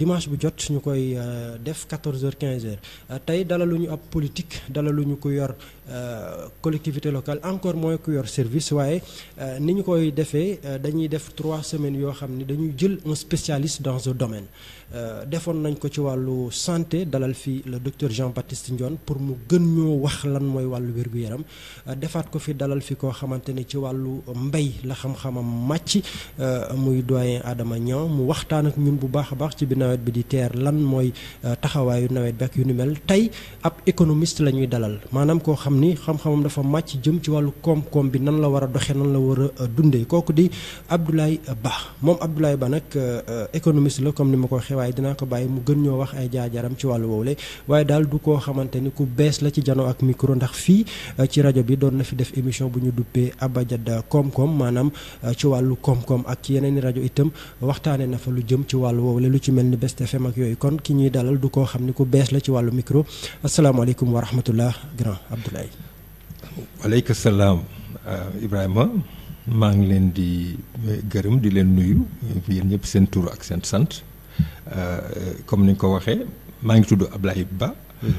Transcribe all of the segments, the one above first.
dimanche bu jot ñu koy def 14h 15h tey dalaluñu ab politique dalaluñu ko yor collectivité locale encore moins ku yor service waaye ni ñu koy defee dañuy def trois semaines yoo xam ni dañuy jël un spécialiste dans un domaine defoon nañ ko ci wàllu santé dalal fi le docteur Jean-Baptiste Ndione pour mu gën ñoo wax lan mooy wàllu wér-gu-yaram defaat ko fi dalal fi koo xamante ni ci wàllu mbay la xam-xamam màcc muy doyen Adama Niang mu waxtaan ak ñun bu baax a baax ci bi nawet bi di teer lan mooy taxawaayu nawet bi ak yu ni mel tey ab économiste la ñuy dalal maanaam koo xam ni xam-xamam dafa màcc jëm ci wàllu koom-koom bi nan la war a doxee nan la war a dundee kooku di Abdoulaye Ba moom Abdoulaye Ba nag économiste la comme ni ma ko waxee waaye dinaa ko bàyyi mu gën ñoo wax ay jaajaram ci wàllu woowule waaye daal du koo xamante ni ku bees la ci jano ak micro ndax fii ci rajo bi doon na fi def émission bu ñu duppee Abajad koom-koom maanaam ci wàllu koom-koom ak ci yeneen i rajo itam waxtaanee na fa lu jëm ci wàllu woowule lu ci mel ni Best FM ak yooyu kon ki ñuy dalal du koo xam ni ku bees la ci wàllu micro asalaamaaleykum wa rahmatullah grand Abdoulaye. waaleykum salaam Ibrahima maa ngi leen di gërëm di leen nuyu yéen ñëpp seen tur ak seen sant comme ni nga ko waxee maa ngi tudd Ablaye Ba.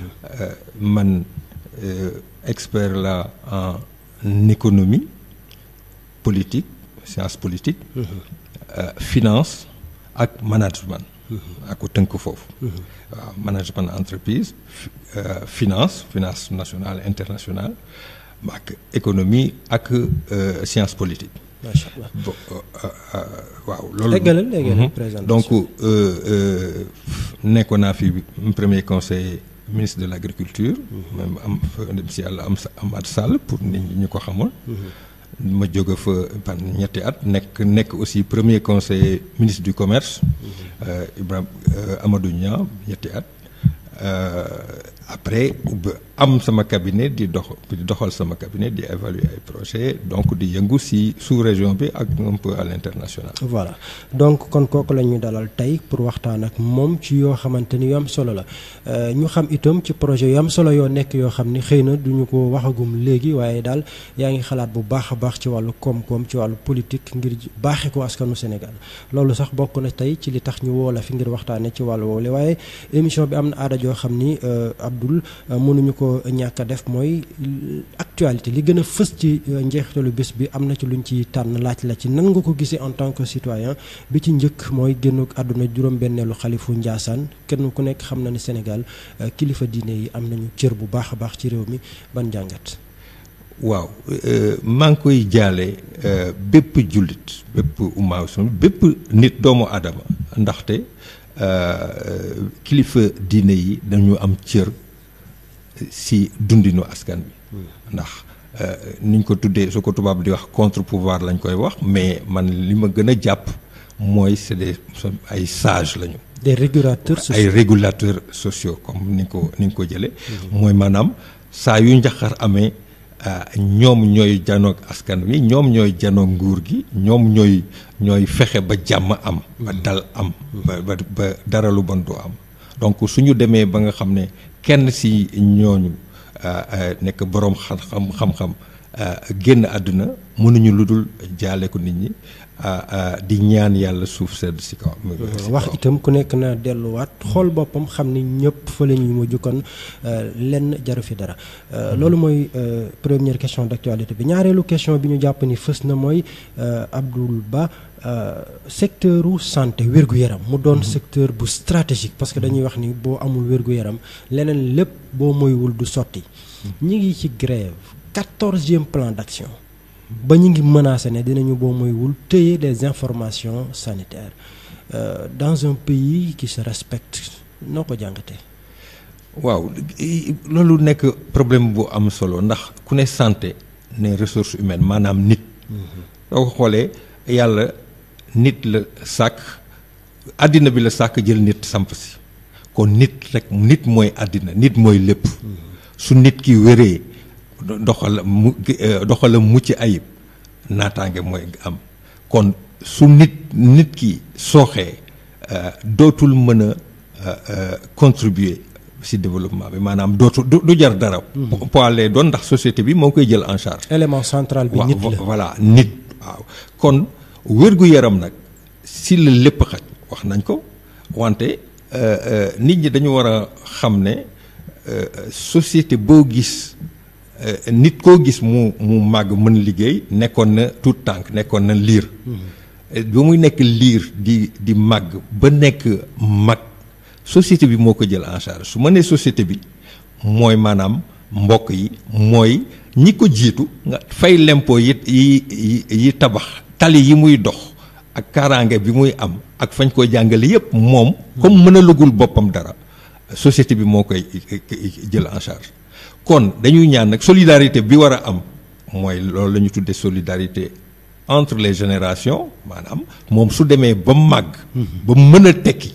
man expert la en économie politique science politique. finance ak management. ak ko tënk foofu. waaw management entreprise finance finance nationale internationale ak économie ak science politique. macha allah bon waaw loolu. déggalal déggalal présentation donc nekkoon naa fi premier conseiller ministre de l' agriculture. même am dem si yàlla am Amath Sall pour nit ñi ñu ko xamul. ma jóge fa pan ñetti at nekk nekk aussi premier conseiller ministre du commerce. Ibrahima Amadou Niang ñetti at. après am sama cabinet di dox di doxal sama cabinet di évaluer ay projet donc di yëngu si sous-région bi ak un peu à l'international. voilà donc kon kooku la ñuy dalal tey pour waxtaan ak moom ci yoo xamante ni yu am solo la ñu xam itam ci projet yu am solo yoo nekk yoo xam ni xëy na duñu ko waxagum léegi waaye daal yaa ngi xalaat bu baax a baax ci wàllu koom-koom ci wàllu politique ngir baaxee ko askanu Sénégal loolu sax bokk na tey ci li tax ñu woo la fi ngir waxtaanee ci wàllu woowu waaye émission bi am na aada joo xam ni Abdoul mënuñu ko ñàkk a def mooy actualité li gën a fës ci njeexitalu bés bi am na ci luñ ci tànn laaj la ci nan nga ko gisee en tant que citoyen bi ci njëkk mooy génn àdduna juróom-benneelu xalifu Njaasaan kenn ku nekk xam na ni Sénégal kilifa diine yi am nañu cër bu baax a baax ci réew mi ban jàngat. waaw maa ngi koy jaale bépp jullit bépp umma bépp nit doomu aadama ndaxte kilifa diine yi dañu am cër si dundinu askan bi ndax niñ ko tuddee su ko tubaab di wax contre pouvoir lañ koy wax mais man li ma gën a jàpp mooy c'est des ay sages lañu. des régulateurs sociaux ay régulateurs sociaux comme ni nga ko ni nga ko jëlee. mooy maanaam saa yu njaxar amee ñoom ñooy janoog askan wi ñoom ñooy janoog nguur gi ñoom ñooy ñooy fexe ba jàmm am. ba dal am. ba ba ba dara lu bon du am. donc suñu demee ba nga xam ne kenn si ñooñu nekk boroom xam-xam xam-xam génn àdduna mënuñu lu dul jaale ko nit ñi di ñaan yàlla suuf sedd si kaw. wax itam ku nekk na delluwaat xool boppam xam ni ñëpp fa la ñuy mujj kon lenn jaru fi dara. loolu mooy première question d'actualité bi ñaareelu question bi ñu jàpp ni fës na mooy Abdoul Ba. secteur u santé wér-gu-yaram mu doon secteur bu stratégique parce que dañuy wax ni boo amul wér-gu-yaram leneen lépp boo moywul du sotti ñi ngi ci grève quatorzième plan d'action ba ñu ngi menacé ne dinañu boo moywul téye des informations sanitaires euh, dans un pays qui se respecte noo ko jàngatee waaw loolu nekk problème bu am solo ndax ku ne santé ne ressources humaines maanaam nit soo ko xoolee yàlla nit la sàkk àddina bi la sàkk jël nit samp si kon nit rek nit mooy àddina nit mooy lépp su nit ki wéree doxal mu doxala mucc ayib naataange mooy am kon su nit nit ki sooxee dootul mën a contribuer ci développement bi maanaam dootul du jar dara poids lay doon ndax société bi moo koy jël en charge élément central bi nit la voilà nit waaw kon wér-gu-yaram nag si la lépp xaj wax nañ ko wante nit ñi dañu war a xam ne société boo gis nit koo gis mu mu màgg mën liggéey nekkoon na tout tànk nekkoon na liir ba muy nekk liir di di màgg ba nekk mag société bi moo ko jël en charge su ma nee société bi mooy maanaam mbokk yi mooy ñi ko jiitu nga fay lempo yi yi yi tabax tali yi muy dox ak kaaraange bi muy am ak fañ ko jàngale yépp moom comme mën a lëgul boppam dara société bi moo koy jël en charge kon dañuy ñaan nag solidarité bi war a am mooy loolu la ñu tuddee solidarité entre les générations maanaam moom su demee ba màgg ba mën a tekki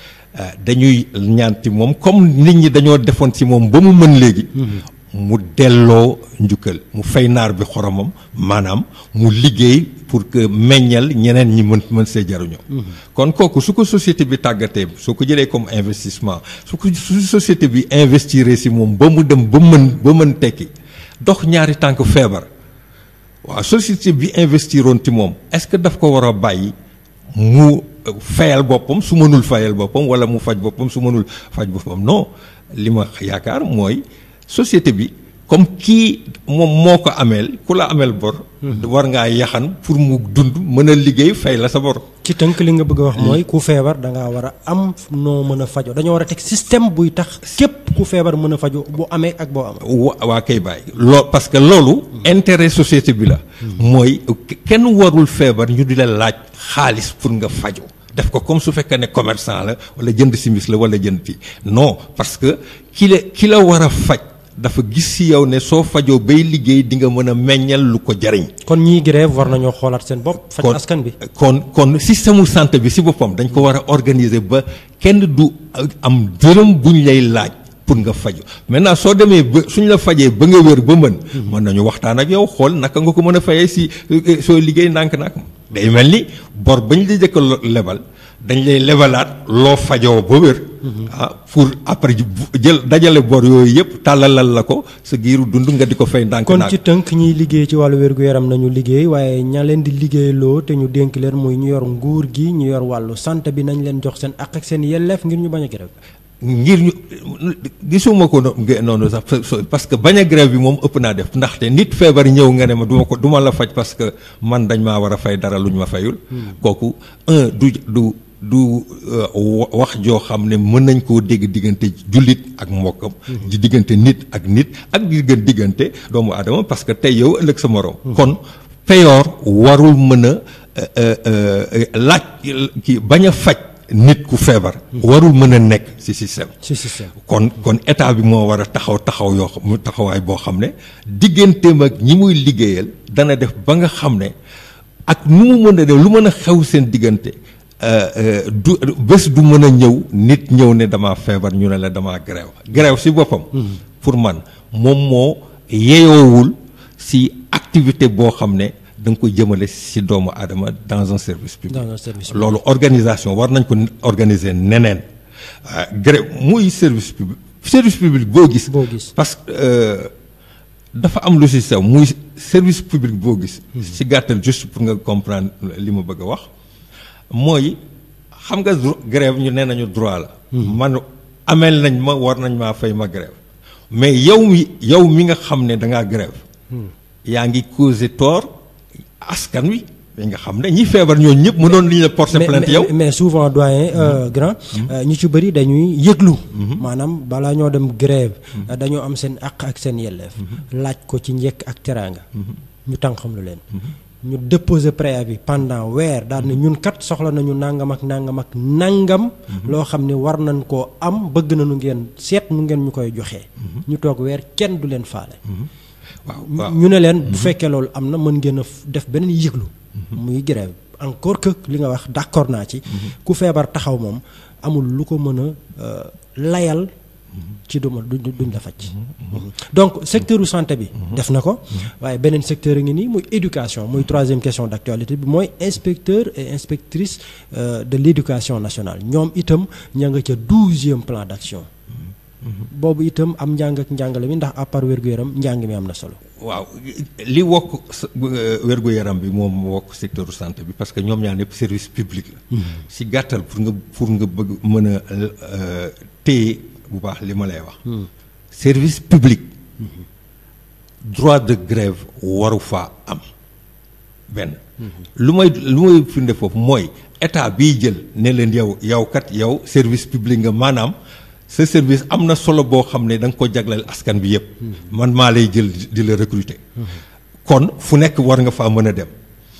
dañuy ñaan ci moom comme nit ñi dañoo defoon ci moom ba mu mën léegi mu delloo njukkal mu fay naar bi xoromam maanaam mu liggéey pour que meññal ñeneen ñi mën mën see jaruñoo kon kooku su ko société bi tàggatee soo ko jëlee comme investissement su ko su société bi investir ci moom ba mu dem ba mën ba mën tekki dox ñaari tànk feebar waaw société bi investiroon ci moom est-ce que daf ko war a bàyyi mu fayal boppam su mënul fayal boppam walla mu faj boppam su mënul faj boppam non li ma yaakaar mooy société bi comme kii moom moo ko ameel ku la ameel bor. war ngaa yaxan pour mu dund mën a liggéey fay la sa bor. ci tënk li nga bëgg a wax mooy ku feebar da ngaa war a am noo mën a fajoo dañoo war a teg système buy tax képp ku feebar mën a fajoo bu amee ak boo am. wa waa kay bàyyi. loo parce que loolu. intérêt société bi la. mooy kenn warul feebar ñu di la laaj xaalis pour nga fajoo. def ko comme su fekkee ne commerçant la wala jënd simis la wala jënd fii non parce que ki la ki la war a faj. dafa gis ci yow ne soo fajoo bay liggéey di nga mën a meññal lu ko jariñ kon ñiy grève war nañoo xoolaat seen bopp. faj askan bi kon kon système mu santé bi ci boppam dañ ko war a organiser ba kenn du am dërëm buñ lay laaj pour nga faju maintenant soo demee ba suñ la fajee ba nga wér ba mën. mën nañu waxtaan ak yow xool naka nga ko mën a fayee ci soo liggéey ndànk-ndànk day mel ni bor bañ la jëkk lebal. dañ lay lebalaat loo fajoo ba wér. ah pour après jël dajale bor yooyu yëpp tàllalal la ko sa giiru dund nga di ko fay ndànk kon ci tënk ñiy liggéey ci wàllu wér-gu-yaram nañu liggéey waaye ña leen di liggéeyloo te ñu dénk leen muy ñu yor nguur gi ñu yor wàllu santé bi nañ leen jox seen àq ak seen yelleef ngir ñu bañ a grève ngir ñu gisuma ko noonu sax parce que bañ a grève bi moom ëpp naa def ndaxte nit feebar ñëw nga ne ma duma ko duma la faj parce que man dañ maa war a fay dara lu ñu ma fayul. kooku un du du. du wax joo xam ne mën nañ koo dégg diggante jullit ak mbokkam di diggante nit ak nit ak diggante diggante doomu aadama parce que tey yow ëllëg sa morom kon peyoor warul mën a laaj ki bañ a faj nit ku feebar warul mën a nekk ci système ci système kon kon état bi moo war a taxaw taxaw yoo xam taxawaay boo xam ne digganteem ak ñi muy liggéeyal dana def ba nga xam ne ak nu mu mën a def lu mën a xew seen diggante du bés du mën a ñëw nit ñëw ne dama feebar ñu ne la dama grève grève ci boppam pour man moom moo yeyoowul ci activité boo xam ne da nga ko jëmale ci doomu aadama dans un service public dans un service public. loolu organisation war nañ ko organiser neneen grève muy service public service public boo gis boo gis parce que dafa am lu ci sew muy service public boo gis ci gàttal juste pour nga comprendre li ma bëgg a wax mooy xam nga grève ñu nee nañu droit la. man ameel nañ ma war nañ maa fay ma grève mais yow mi yow mi nga xam ne da ngaa grève yaa ngi causé tort askan wi mais nga xam ne ñi feebar ñooñu ñëpp mënoon li ñu la porter plainte yow. mais souvent doyen grand ñu ci bëri dañuy yëglu. maanaam balaa ñoo dem grève dañoo am seen àq ak seen yelleef. laaj ko ci njëkk ak teraanga. ñu tànqam lu leen. ñu déposer préavis pendant weer daal ne ñun kat soxla nañu nangam ak nangam ak nangam. loo xam ne war nañ koo am bëgg nañu ngeen seet nu ngeen ñu koy joxee. ñu toog weer kenn du leen faale. waaw ñu ne leen bu fekkee loolu am na mën ngeen a def beneen yëglu. muy grève encore que li nga wax d'accord naa ci. ku feebar taxaw moom amul lu ko mën a layal. ci duma duñ la faj donc secteur santé bi def na ko waaye beneen secteur a ngi nii muy éducation muy troisième question d'actualité bi mooy inspecteur et inspectrice de l'éducation nationale ñoom itam ña nga ca douzième plan d'action boobu itam am njàng ak njàngale mi ndax à part wér-gu-yaram njàng mi am na solo. waaw li wokk wér-gu-yaram bi moom wokk secteur santé bi parce que ñoom ñaar ñëpp service public la. si gàttal pour nga pour nga bëgg mën a téye bu baax li ma lay wax. service public. droit de grève waru faa am benn. lu may lu may firnde foofu mooy état biy jël ne leen yow yow kat yow service public nga maanaam. ce service am na solo boo xam ne da nga ko jagleel askan bi yëpp. man maa lay jël di la recruter. kon fu nekk war nga faa mën a dem.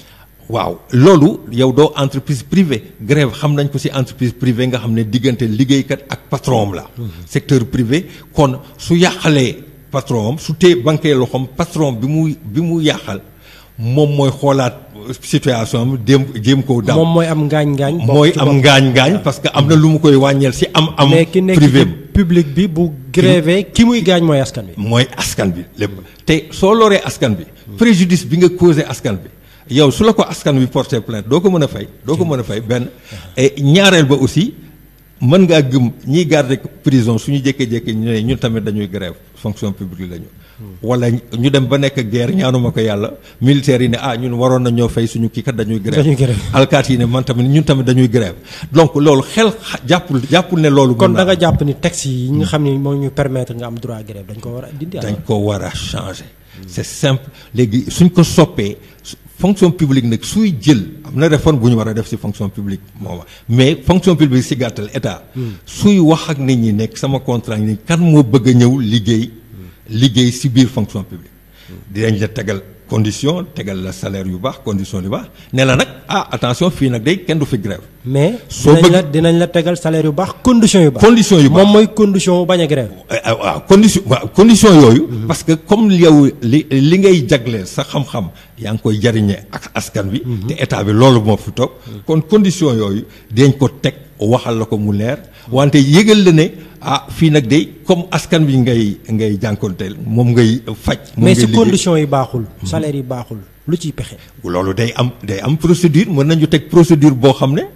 waaw loolu yow doo entreprise privée grève xam nañ ko ci entreprise privée nga xam ne diggante liggéeykat ak patron am la. secteur privé kon su yàqalee patron am su tee banquee loxoom patron bi muy bi mu yàqal moom mooy xoolaat situation am dem jéem koo daaw. moom mooy am ngaañ-ngaañ. mooy am ngaañ-ngaañ parce que am na lu mu koy wàññeel ci am. am mais ki nekk ci public bi bu grévé ki muy gaañ mooy askan bi. mooy askan bi lépp te soo loree askan bi. préjudice bi nga causé askan bi. yow su la ko askan bi porté plainte doo ko mën a fay doo ko mën a fay benn et ñaareel ba aussi mën ngaa gëm ñiy garder prison suñu jékkee-jékkee ñu ne ñun tamit dañuy grève fonction publique lañu wala ñu dem ba nekk guerre ñaanuma ko yàlla militaires yi ne ah ñun waroon na ñoo fay suñu kii kat dañuy grève alkaat yi ne man tamit ñun tamit dañuy grève donc loolu xel jàppul jàppul ne loolu kon da nga jàpp ni texte yi nga xam ne moo ñu permettre nga am droit grève dañ ko war a dindi dañ ko war a changer c'est simple léegi suñ ko soppee fonction publique nag suy jël am na réforme bu ñu war a def ci fonction publique moom mais fonction publique ci gàttal état. suy wax ak nit ñi nekk sama contrat ni kan moo bëgg a ñëw liggéey. liggéey ci biir fonction publique. dinañ la tegal condition tegal la salaire yu baax condition yu baax ne la nag ah attention fii nag day kenn du fi grève. mais dinañ la dinañ la tegal salaire yu baax condition yu baax. condition yu baax moom mooy condition bañ a grève. waaw condition waaw condition yooyu. parce que comme yow li li ngay jagleel sa xam-xam yaa ngi koy jariñee ak askan bi. te état bi loolu moo fi toog. kon condition yooyu dañ ko teg waxal la ko mu leer. wante yëgal la ne ah fii nag day comme askan bi ngay ngay jànkonteel moom ngay faj. moom mais ngay si condition yi baaxul. salaire yi baaxul lu ciy pexe. loolu day am day am procédure mën nañu teg procédure boo xam ne.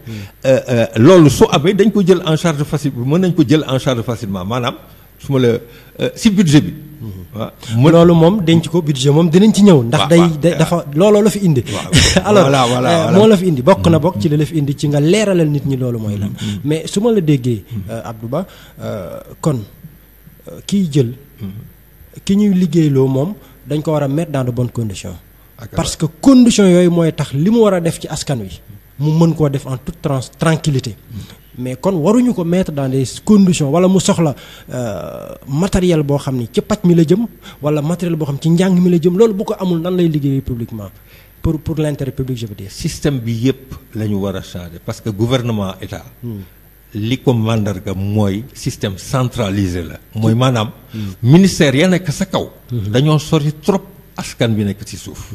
loolu su amee dañ ko jël en charge facile mën nañ ko jël en charge facilement maanaam su ma la si budget bi. waaw loolu moom denc ko budget moom dinañ ci ñëw. ndax day dafa looloo la fi indi. alors moo la fi indi bokk na bokk ci la la fi indi ci nga leeralal nit ñi loolu mooy lan. mais su ma la déggee. Abdou Ba kon kiy jël. ki ñuy liggéeyloo moom dañ ko war a mettre dans de bonnes conditions. parce que conditions yooyu mooy tax li mu war a def ci askan wi. mu mën koo def en toute trans tranquillité mais kon waruñu ko mettre dans des conditions wala mu soxla matériel boo xam ni ci paj mi la jëm wala matériel boo xam ci njàng mi la jëm loolu bu ko amul nan lay liggéeyee publiquement pour pour l'intérêt public je veux dire. système bi yépp la ñu war a changer parce que gouvernement état. li ko màndarga mooy système centralisé la. mooy maanaam. ministère ya nekk sa kaw. dañoo sori trop askan bi nekk ci suuf.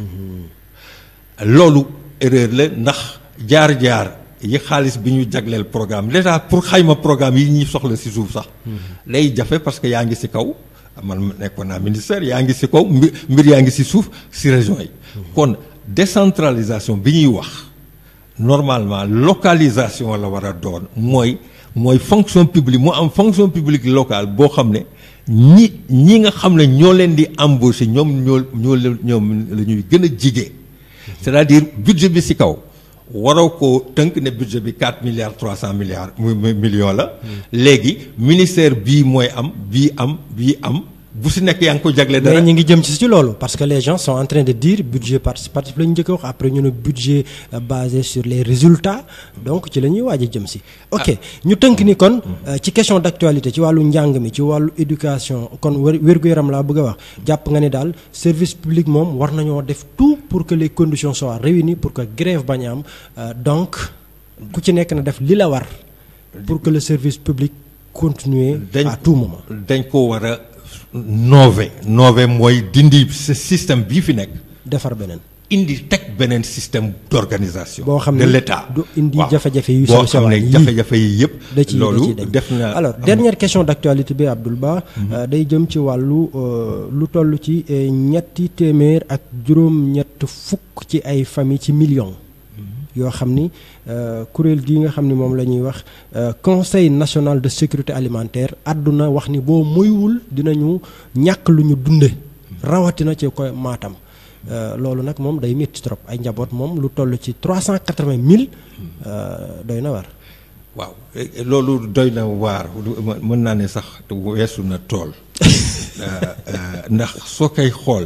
loolu erreur la ndax jaar-jaar yi xaalis bi ñu jagleel programme déjà pour xayma programme yi ñuy soxla ci suuf sax. day jafe parce que yaa ngi ci kaw man nekkoon naa ministère yaa ngi ci kaw mbir mbir yaa ngi ci suuf ci région yi. kon décentralisation bi ñuy wax normalement localisation la war a doon mooy mooy fonction publique mu am fonction publique locale boo xam ne ñi ñi nga xam ne ñoo leen di embaucher ñoom ñoo ñoo ñoom la ñuy gën a jigee c'est-à-dire budget bi ci kaw waroo ko tënk ne budget bi 4 milliards 300 milliards millions la. léegi ministère bii mooy am bii am bii am bu ci nekk yaa ngi ko jagle dara. mais ñu ngi jëm ci ci loolu parce que les gens sont en train de dire budget participatif la ñu njëkk a wax après ñu ne budget basé sur les résultats donc ci la ñuy waaj a jëm ci. ok ñu tënk ni kon ci question d'actualité ci wàllu njàng mi ci wàllu éducation kon wér-gu-yaram laa bëgg a wax jàpp nga ne daal service public moom war nañoo def tout pour que les conditions soient réunies pour que grève bañ a am donc ku ci nekk na def li la war pour que le service public continue à tout moment. dañ ko war a noové noové mooy dindi système bii fi nekk. defar beneen. indi teg beneen système d'organisation. boo xam de ne l'État du indi jafe-jafe yu boo xam ne jafe-jafe yi yëpp. da ciy loolu def na alors dernière question d'actualité bi Abdoul Ba. day jëm ci wàllu lu toll ci ñetti téeméer ak juróom-ñett fukk ci ay famille ci millions. yoo xam ni kuréel gi nga xam ni moom la ñuy wax conseil national de sécurité alimentaire àdduna wax ni boo moywul dinañu ñàkk lu ñu dunde rawatina ci ko Matam loolu nag moom day métti trop ay njaboot moom lu toll ci trois cent quatre-vingt mille doy na war. waaw loolu doy na waar mën naa ne sax weesu na tool ndax soo koy xool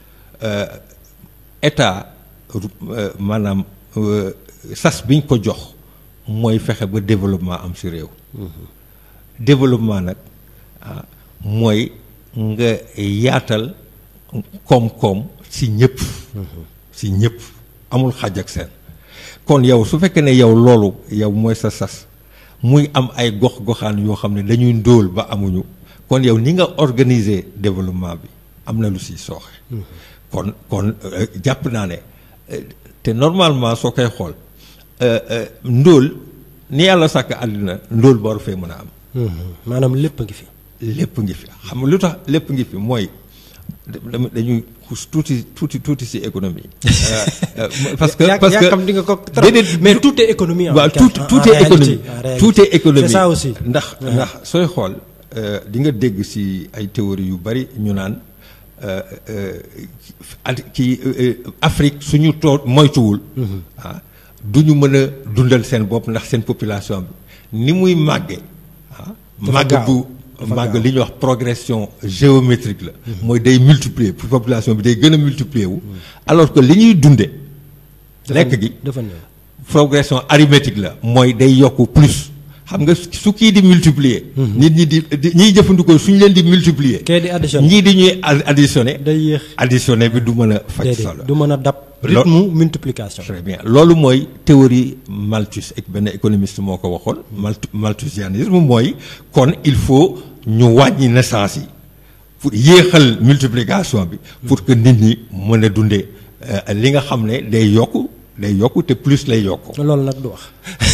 état maanaam sas biñ ko jox mooy fexe ba développement am ci réew. développement nag mooy nga yaatal koom-koom ci ñëpp. ci ñëpp amul xàjj ak seen. kon yow su fekkee ne yow loolu yow mooy sa sas muy am ay gox-goxaan yoo xam ne dañuy ndóol ba amuñu kon yow ni nga organiser développement bi am na lu si sooxe. kon kon jàpp naa ne te normalement soo koy xool ndóol ni yàlla sàkk àddina ndóol ba war fee mën a am. maanaam lépp ngi fi. lépp ngi fi xam nga lu tax lépp ngi fi mooy dañuy xus tuuti tuuti tuuti ci économie. parce que parce que xam di nga ko mais tout est économie. waaw tout tout est économie tout est économie. c'est ça aussi. ndax ndax sooy xool di nga dégg ci ay théories yu bari ñu naan ci Afrique suñu too moytuwul. ah du ñu mën a dundal seen bopp ndax seen population bi ni muy màggee. ah màgg bu. màgg li ñuy wax progression géométrique la. mooy day multiplier pour population bi day gën a multiplier wu. alors que li ñuy dunde lekk gi dafa néew progression arithmétique la mooy day yokk plus xam nga su kii di multiplier. nit ñi di di ñiy jëfandikoo suñu leen di multiplier. kee di additionné ñii di ñuy additionné. day yéex additionné bi du mën a faj solo. du mën a dab. rythme multiplication. très bien loolu mooy théorie Malthus ak benn économiste moo ko waxoon. Malth malthusianisme mooy kon il faut. ñu wàññi naissance yi pour yéexal multiplication bi pour que nit ñi mën a dundee li nga xam ne day yokk day yokk te plus lay yokk. loolu nag du wax.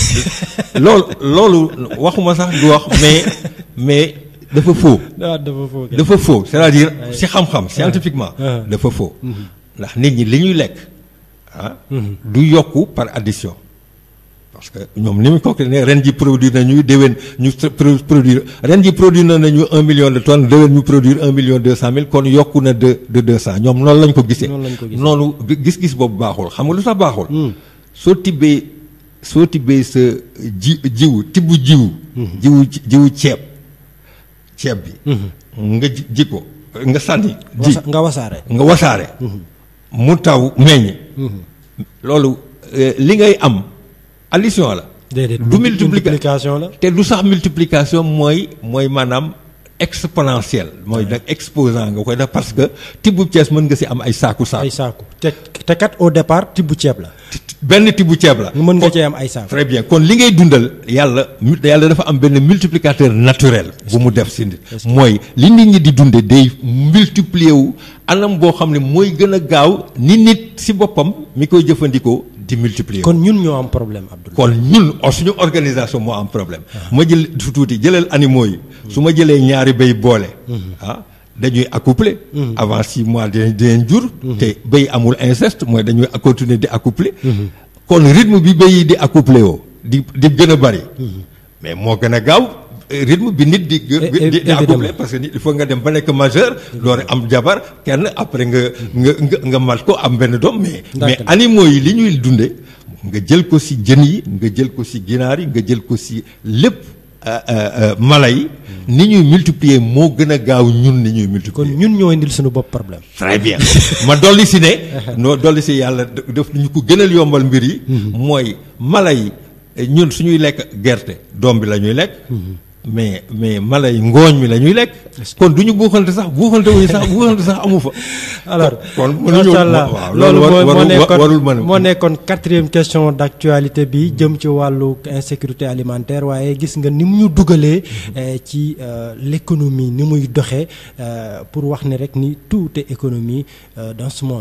loolu loolu waxuma sax du wax mais mais dafa faux. dafa faux dafa faux c'est-à-dire ci xam-xam scientifiquement. dafa faux. ndax nit ñi li ñuy lekk ah. du yokku par addition. parce que ñoom ni mu ko ne ren ji produire nañu déwén ñu produire ren ji produire nañu un million de tonnes déwén ñu produire un million deux cent mille kon yokku na de de deux cent ñoom noonu lañ ko gisee. noonu gis-gis boobu baaxul xam nga lu tax baaxul. soo tibbee soo tibbee sa ji jiwu tibb jiwu. jiwu jiwu ceeb ceeb bi. nga ji ji ko nga sànni. ji nga wasaare. nga wasaare. mu taw meññ. loolu li ngay am. addition la. déedéet du multiplication la. te du sax multiplication mooy mooy maanaam exponentielle. mooy nag exposant nga koy def parce que tibbu ceeb mën nga si am ay saaku saaku. ay saaku te te kat au départ tibbu ceeb la. benn tibbu ceeb la. mën nga cee am ay saaku. très bien kon li ngay dundal yàlla yàlla dafa am benn multiplicateur naturel. bu mu def si nit. mooy li nit ñi di dunde day multiplier wu anam boo xam ne mooy gën a gaaw ni nit si boppam mi koy jëfandikoo. di multiplier kon ñun ñoo am problème Abdoulaye. kon ñun suñu organisation moo am problème. ma jël su tuuti jëlal animaux yi. su ma jëlee ñaari béy boole. ah dañuy accoupler. avant six mois dinañ dinañ jur. te béy amul inceste mooy dañuy continuer di accoupler. kon rythme bi béy yi di accoupler woo di di gën a bari. mais moo gën a gaaw. rythme bi nit di di di accoupler parce que nit il faut nga dem ba nekk majeur loolu am jabar kenn après nga nga nga nga mat ko am benn doom mais mais animaux yi li ñuy dunde nga jël ko ci jën yi nga jël ko ci ginaar yi nga jël ko ci lépp mala yi ni ñuy multiplier moo gën a gaaw ñun ni ñuy multiplier kon ñun ñoo indil suñu bopp problème très bien ma dolli ci ne noo dolli ci yàlla def ñu ko gënal yombal mbir yi mooy mala yi ñun suñuy lekk gerte doom bi la ñuy lekk mais mais mala yi ngooñ mi la ñuy lekk. kon du ñu buuxante sax buuxante wuñu sax buuxante sax amu fa. alors kon macha allah loolu moo nekkoon mën moo nekkoon quatrième question d' actualité bi jëm ci wàllu insécurité alimentaire waaye gis nga ni mu ñu dugalee. ci l' économie ni muy doxee pour wax ne rek ni tout est économie dans ce monde.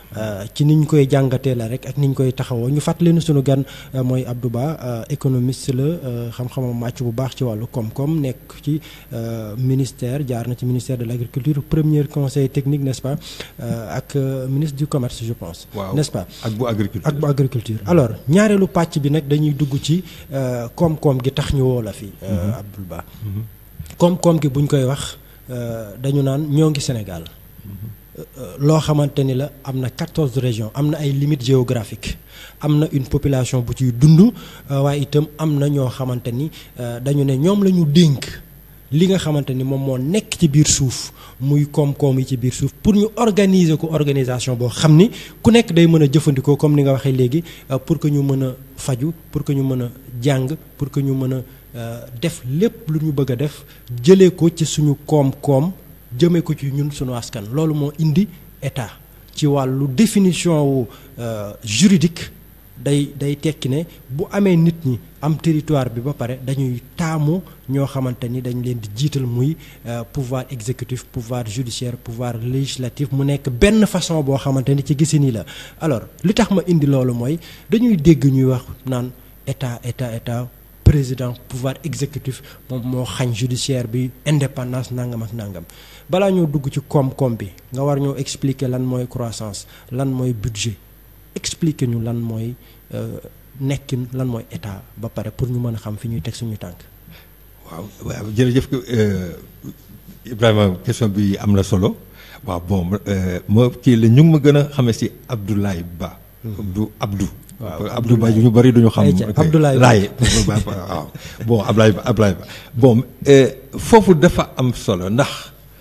ci ni ñu koy jàngatee la rek ak ni ñu koy taxawoo ñu fàttali ne sunu gan mooy Abdou Ba économiste la xam-xamam màcc bu baax ci wàllu koom-koom nekk ci ministère jaar na ci ministère de l' agriculture premier conseil technique n'est-ce pas ak ministre du commerce je pense. waaw n'est-ce pas ak bu agriculture ak bu agriculture alors ñaareelu pàcc bi nag dañuy dugg ci koom-koom gi tax ñu woo la fi. Abdou Ba koom-koom gi buñ koy wax dañu naan ñoo ngi Sénégal. loo xamante ni la am na quatorze régions am na ay limites géographiques am na une population bu ciy dund waaye itam am na ñoo xamante ni dañu ne ñoom la ñu dénk li nga xamante ni moom moo nekk ci biir suuf muy koom-koom yi ci biir suuf pour ñu organiser ko organisation boo xam ni ku nekk day mën a jëfandikoo comme ni nga waxee léegi pour que ñu mën a faju pour que ñu mën a jàng pour que ñu mën a def lépp lu ñu bëgg a def jëlee ko ci suñu koom-koom. jëmee ko ci ñun sunu askan loolu moo indi état ci wàllu définition wu juridique day day tekki ne bu amee nit ñi am territoire bi ba pare dañuy taamu ñoo xamante ni dañ leen di jiital muy pouvoir exécutif pouvoir judiciaire pouvoir législatif mu nekk benn façon boo xamante ni ci gisin yi la alors li tax ma indi loolu mooy dañuy dégg ñuy wax naan état état état président pouvoir exécutif moom moo xañ judiciaire bi indépendance nangam ak nangam balaa ñoo dugg ci koom-koom bi nga war ñoo expliquer lan mooy croissance lan mooy budget expliquer ñu lan mooy nekkin lan mooy état ba pare pour ñu mën a xam fi ñuy teg suñu tànk. waaw waaw jërëjëf Ibrahima question bi am na solo waaw bon moo kii la ñu ngi ma gën a xamee si Abdoulaye Ba. du Abdou. waaw Abdou Ba ñu bëri duñu xam. Abdoulaye Ba Laye waaw bon Abdoulaye Ba Abdoulaye Ba bon foofu dafa am solo ndax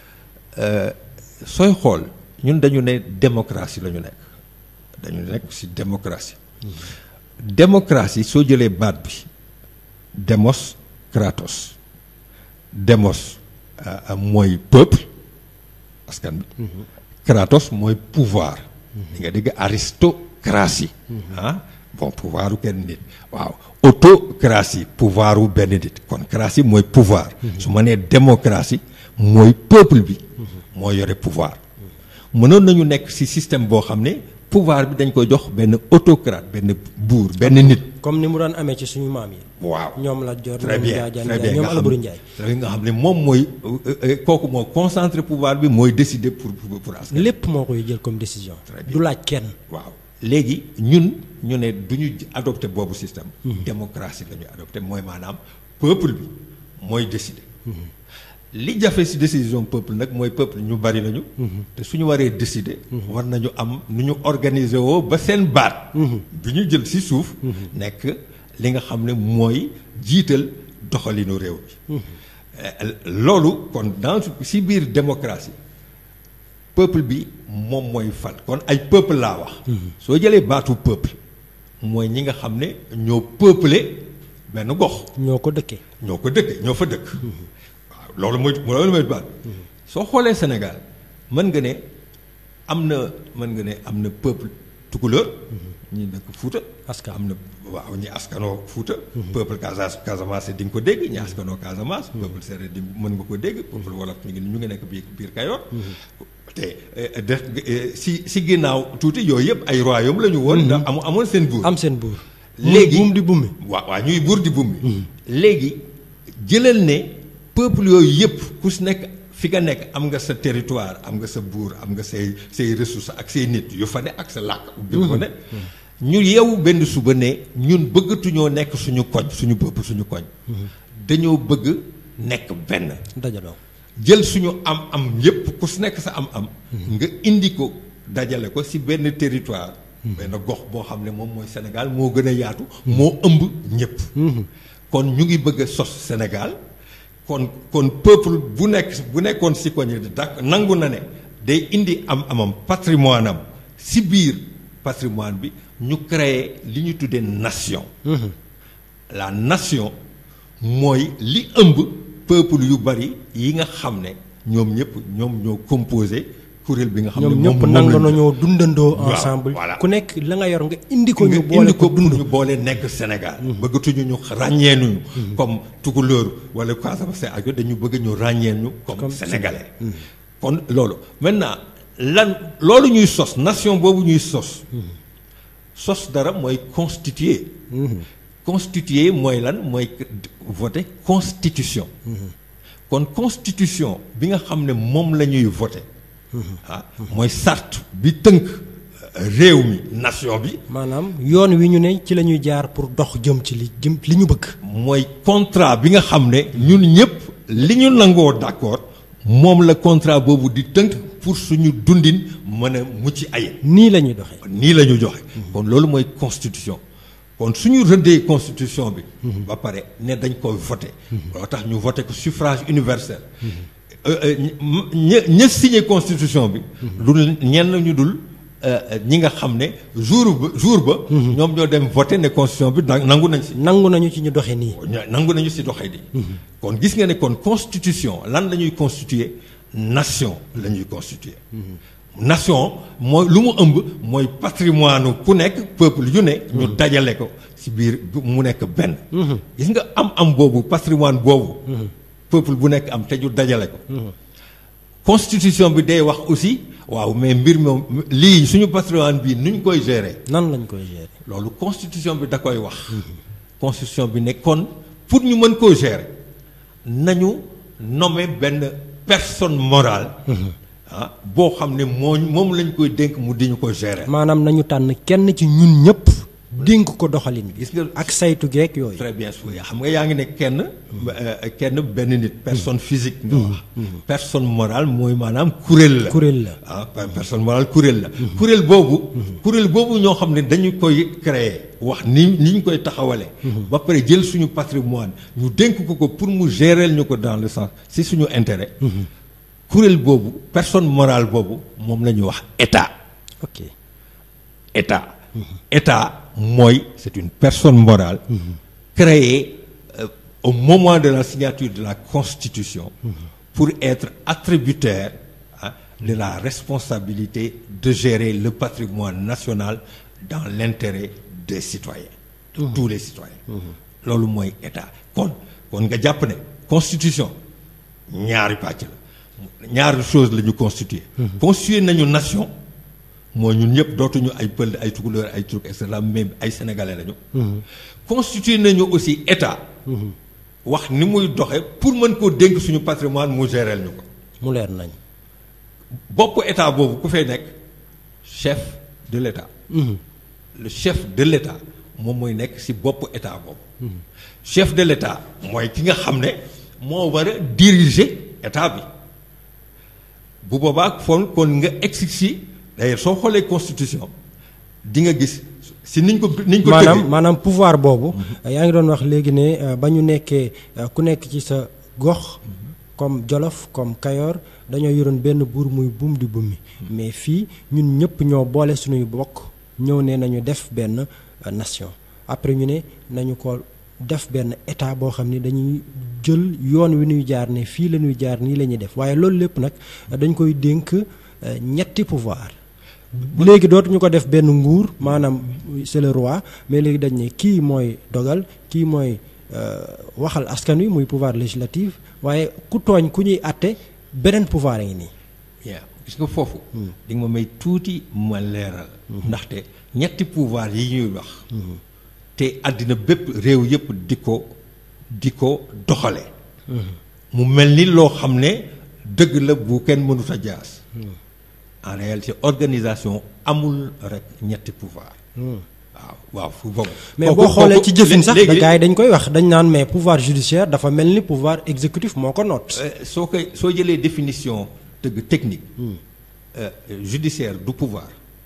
sooy xool ñun dañu ne démocratie la ñu nekk dañu nekk ci démocratie. démocratie soo jëlee baat bi demos kratos demos mooy peuple askan bi. kratos mooy pouvoir. di nga dégg aristocratie. ah bon pouvoir u kenn nit waaw autocratie pouvoir u benn nit kon cratie mooy pouvoir su ma nee démocratie mooy peuple bi moo yore pouvoir mënoon nañu nekk ci système boo xam ne pouvoir bi dañ koy jox benn autocrate benn buur benn nit comme ni mu daan amee ci suñu maam yi. waaw ñoom la jor très bien très bien ñoom nga xam Alboury Ndiaye. ne nga xam ne moom mooy kooku moo concentré pouvoir bi mooy décider pour pour pour askan lépp moo koy jël comme décision. Très bien. du laaj kenn. waaw léegi ñun ñu ne du ñu adopté boobu système. démocratie la ñu adopté mooy maanaam peuple bi mooy décider. li jafe ci décision peuple nag mooy peuple ñu bari nañu. te suñu waree décider. war nañu am nu ñu organiser woo ba seen baat. bi ñu jël ci suuf. nekk li nga xam ne mooy jiital doxalinu réew mi. loolu kon dans ci biir démocratie. peuple bi moom mooy fal kon ay peuple laa wax. soo jëlee baatu peuple mooy ñi nga xam ne ñoo peuplé benn gox. ñoo ko dëkkee. ñoo ko dëkkee ñoo fa dëkk. waaw loolu mooy loolu mooy baat soo xoolee Sénégal mën nga ne am na mën nga ne am na peuple tukulóor. ñi dëkk Fuuta. askan am na waaw ñi askanoo Fuuta. peuple Casa Casamance di nga ko dégg ñi askanoo Casamance. peuple séeréer di mën nga ko dégg. peuple wolof ñu ngi ñu ngi nekk biir biir Kayoor. te def si si ginnaaw tuuti yooyu yëpp ay royaume la ñu woon. ndax amu amoon seen buur. am seen buur. léegi buum di bummi. waaw waaw ñuy buur di bummi. léegi jëlal ne peuple yooyu yëpp ku si nekk fi nga nekk am nga sa territoire am nga sa buur am nga say say ressources ak say nit yu fa ne ak sa làkk. bi ko ne ñu yeewu benn suba ne ñun bëggatuñoo nekk suñu koñ suñu peuple suñu koñ. dañoo bëgg nekk benn. dajaloo. jël suñu am-am yépp ku si nekk sa am-am. nga indi ko dajale ko si benn territoire. benn gox boo xam ne moom mooy Sénégal moo gën a yaatu. moo ëmb ñépp. kon ñu ngi bëgg a sos Sénégal kon kon peuple bu nekk bu nekkoon si koñ yi dak nangu na ne day indi am-amam patrimoine am si biir patrimoine bi ñu créer li ñu tuddee nation. la nation mooy li ëmb. peuple yu bari yi nga xam ne ñoom ñëpp ñoom ñoo composé kuréel bi nga xam ne ñoom ñëpp nangu nañoo dundandoo ensemble voilà ku nekk la nga yor nga indi ko ñu nga boole indi ko ko dund ñu boole nekk Sénégal bëggatuñu ñu ràññee ñu comme tukulóor wala Casamance ak dañu bëgg ñu ràññee ñu comme Comme sénégalais kon loolu maintenant lan loolu ñuy sos nation boobu ñuy sos sos dara mooy constituer constituer mooy lan mooy voter constitution kon constitution bi nga xam ne moom la ñuy voter ah mooy sart bi tënk réew mi nation bi maanaam yoon wi ñu ne ci la ñuy jaar pour dox jëm ci li jëm li ñu bëgg mooy contrat bi nga xam ne ñun ñëpp li ñu nangoo d'accord moom la contrat boobu di tënk pour suñu dundin mën a mucc ayib nii la ñuy doxee nii la ñu joxe kon loolu mooy constitution kon suñu rëddee constitution bi ba pare ne dañ koy voté loo tax ñu voté ko suffrage universel ña ña signé constitution bi lu ñenn ñu dul ñi nga xam ne jour ba jour ba ñoom ñoo dem voté ne constitution bi nangu nañ si nangu nañu ci ñu doxee nii nangu nañu si doxee di kon gis nga ne kon constitution lan la ñuy constituer nation la ñuy constituer nation mooy lu mu ëmb mooy patrimoine ku nekk peuple yu ne ñu dajale ko si biir mu nekk benn gis nga am am boobu patrimoine boobu peuple bu nekk am te ñu dajale ko constitution bi day wax aussi waaw mais mbir moom lii suñu patrimoine bii nu ñu koy gérer nan lañ koy gérer loolu constitution bi da koy wax constitution bi ne kon pour ñu mën koo gérer nañu nommer benn personne morale ah boo xam ne moo moom lañ koy dénk mu di ñu ko gérer. maanaam nañu tànn kenn ci ñun ñëpp dénk ko doxalin bi gis nga ak saytu geek yooyu très bien xam nga yaa ngi ne kenn kenn benn nit personne physique nga wax personne morale mooy maanaam kuréel la kuréel la ah personne morale kuréel la kuréel boobu kuréel boobu ñoo xam ne dañu koy créer wax ni ni ñu koy taxawale ba pare jël suñu patrimoine ñu dénk ko ko pour mu gérer ñu ko dans le sens si suñu intérêt kuréel boobu personne morale boobu moom la ñuy wax état ok état état mooy c'est une personne morale créée euh, au moment de la signature de la constitution pour être attributaire hein, de la responsabilité de gérer le patrimoine national dans l'intérêt des citoyens de tous les citoyens loolu mooy état kon kon nga jàpp ne constitution ñaari pàcc la ñaari chose la ñu constituer constituer nañu nation mooy ñun ñëpp dootuñu ay pël ay tukulóor ay turc et cetera mais ay sénégalais lañu. constituer nañu aussi état. wax ni muy doxe pour mën koo dénk suñu patrimoine mu géreel ñu ko. mu leer nañ. bopp état boobu ku fay nekk chef de l' état. le chef de l' état moom mooy nekk ci bopp état boobu. chef de l' état mooy ki nga xam ne moo war a diriger état bi bu boobaa foon kon nga exercer d'ailleurs soo xoolee constitution di nga gis si niñ ko niñ ko maanaam maanaam pouvoir boobu yaa ngi doon wax léegi ne ba ñu nekkee ku nekk ci sa gox comme Jolof comme Kayor dañoo yoroon benn buur muy buum di bummi mais fii ñun ñëpp ñoo boole suñuy bokk ñëw ne nañu def benn nation après ñu ne nañu ko def benn état boo xam ni dañuy jël yoon wi ñuy jaar ne fii la ñuy jaar nii la ñuy def waaye loolu lépp nag dañ koy dénk ñetti pouvoir léegi dootuñu ko def benn nguur maanaam c'est le roi mais léegi dañ ne kii mooy dogal kii mooy waxal askan wi muy pouvoir législatif waaye ku tooñ ku ñuy àtte beneen pouvoir a ngi nii. bien gis nga foofu. di nga ma may tuuti ma leeral. ndaxte ñetti pouvoir yi ñuy wax. te àddina bépp réew yépp di ko di ko doxale mu mel ni loo xam ne dëgg la bu kenn mënut a jaas. en réalité organisation amul rek ñetti pouvoir waaw waaw fu boobu mais boo xoolee ci jëfin sax gars yi dañ koy wax dañ naan mais pouvoir judiciaire dafa mel ni pouvoir exécutif moo ko noot soo koy soo jëlee définition dëgg technique judiciaire du pouvoir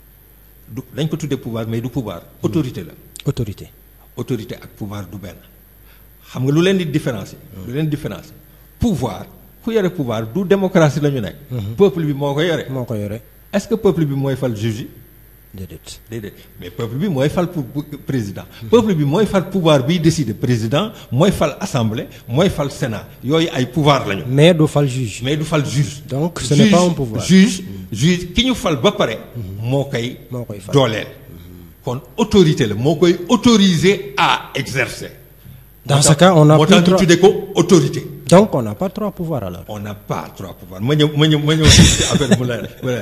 du dañ ko tuddee pouvoir mais du pouvoir autorité la autorité autorité ak pouvoir du benn xam nga lu leen di différencier lu leen di différencier pouvoir ku yore pouvoir du démocratie la ñu nekk. peuple bi moo ko yore. moo ko yore. est-ce que peuple bi mooy fal juge yi. déedéet. déedéet mais peuple bi mooy fal pour président. peuple bi mooy fal pouvoir biy décider président mooy fal assemblée mooy fal sénat yooyu ay pouvoir lañu. mais du fal juge. mais du fal juge. donc ce n'est pas un pouvoir. juge juge ki ñu fal ba pare. moo koy. moo koy fal dooleel. kon autorité la moo koy autoriser à exercer. dans ce cas on a moo tax ñu tuddee ko autorité. donc on n'a pas trois pouvoirs alors. on n'a pas trois pouvoirs ma ñëw ma ñëw ma ñëw ci affaire mu la mu la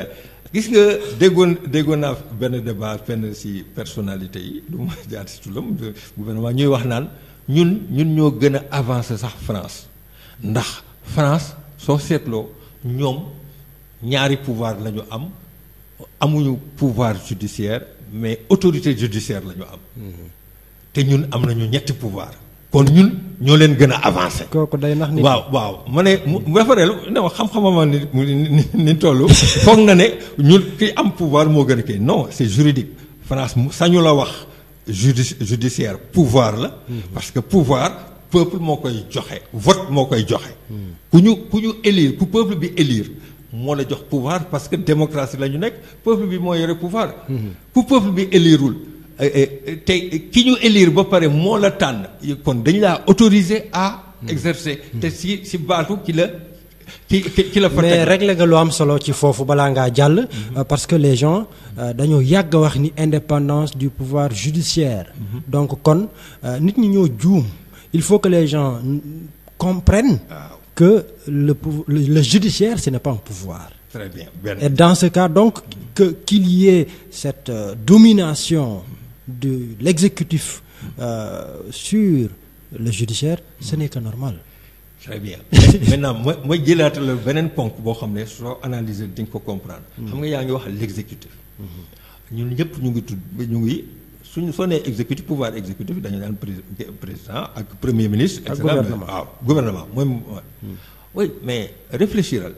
gis nga déggoon déggoon naa benn débat benn ci personnalité yi du ma jaar ci turam gouvernement ñuy wax naan ñun ñun ñoo gën a avancé sax France ndax France soo seetloo ñoom ñaari pouvoir la ñu am amuñu pouvoir judiciaire mais autorité judiciaire la ñu am te ñun am nañu ñetti pouvoir kon ñun ñoo leen gën a avancé kooku day nax nit waaw waaw ma ne mu defareel ne ma xam-xamama ni ni ni toll foog na ne ñun ki am pouvoir moo gën a kii non c'est juridique France mu sañu la wax judi judiciaire pouvoir la parce que pouvoir peuple moo koy joxe vote moo koy joxe ku ñu ku ñu élire ku peuple bi élire moo la jox pouvoir parce que démocratie la ñu nekk peuple bi moo yore pouvoir ku peuple bi élirul te ki ñu élire ba pare moo la tànn kon dañ laa autorisé à exercer te si si baatu ki la ki ki la fa mais réglé nga lu am solo ci foofu balaa ngaa jàll parce que les gens dañoo yàgg wax ni indépendance du pouvoir judiciaire donc kon nit ñi ñoo juum il faut que les gens comprennent que le le, le judiciaire ce n'est pas un pouvoir très bien bien. et dans ce cas donc que qu'il y ait cette euh, domination de l'exécutif euh, sur le judiciaire ce n'est que normal très bien maintenant ma ma jëlaata la beneen ponk boo xam ne soo analyser di nga ko comprendre xam nga yaa ngi wax l'exécutif ñun ñëpp ñu ngi tudd ñu ngi suñu soo nee exécutif pouvoir exécutif dañu daan président ak premier ministre et cetera waaw gouvernement mooy oui mais réfléchiral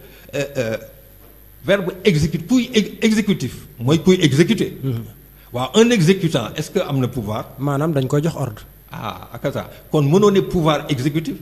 verbe exécutif kuy exécutif mooy kuy exécuter waaw un exécutant est-ce que am na pouvoir maanaam dañ koy jox ordre ah akasa kon mënoo ne pouvoir exécutif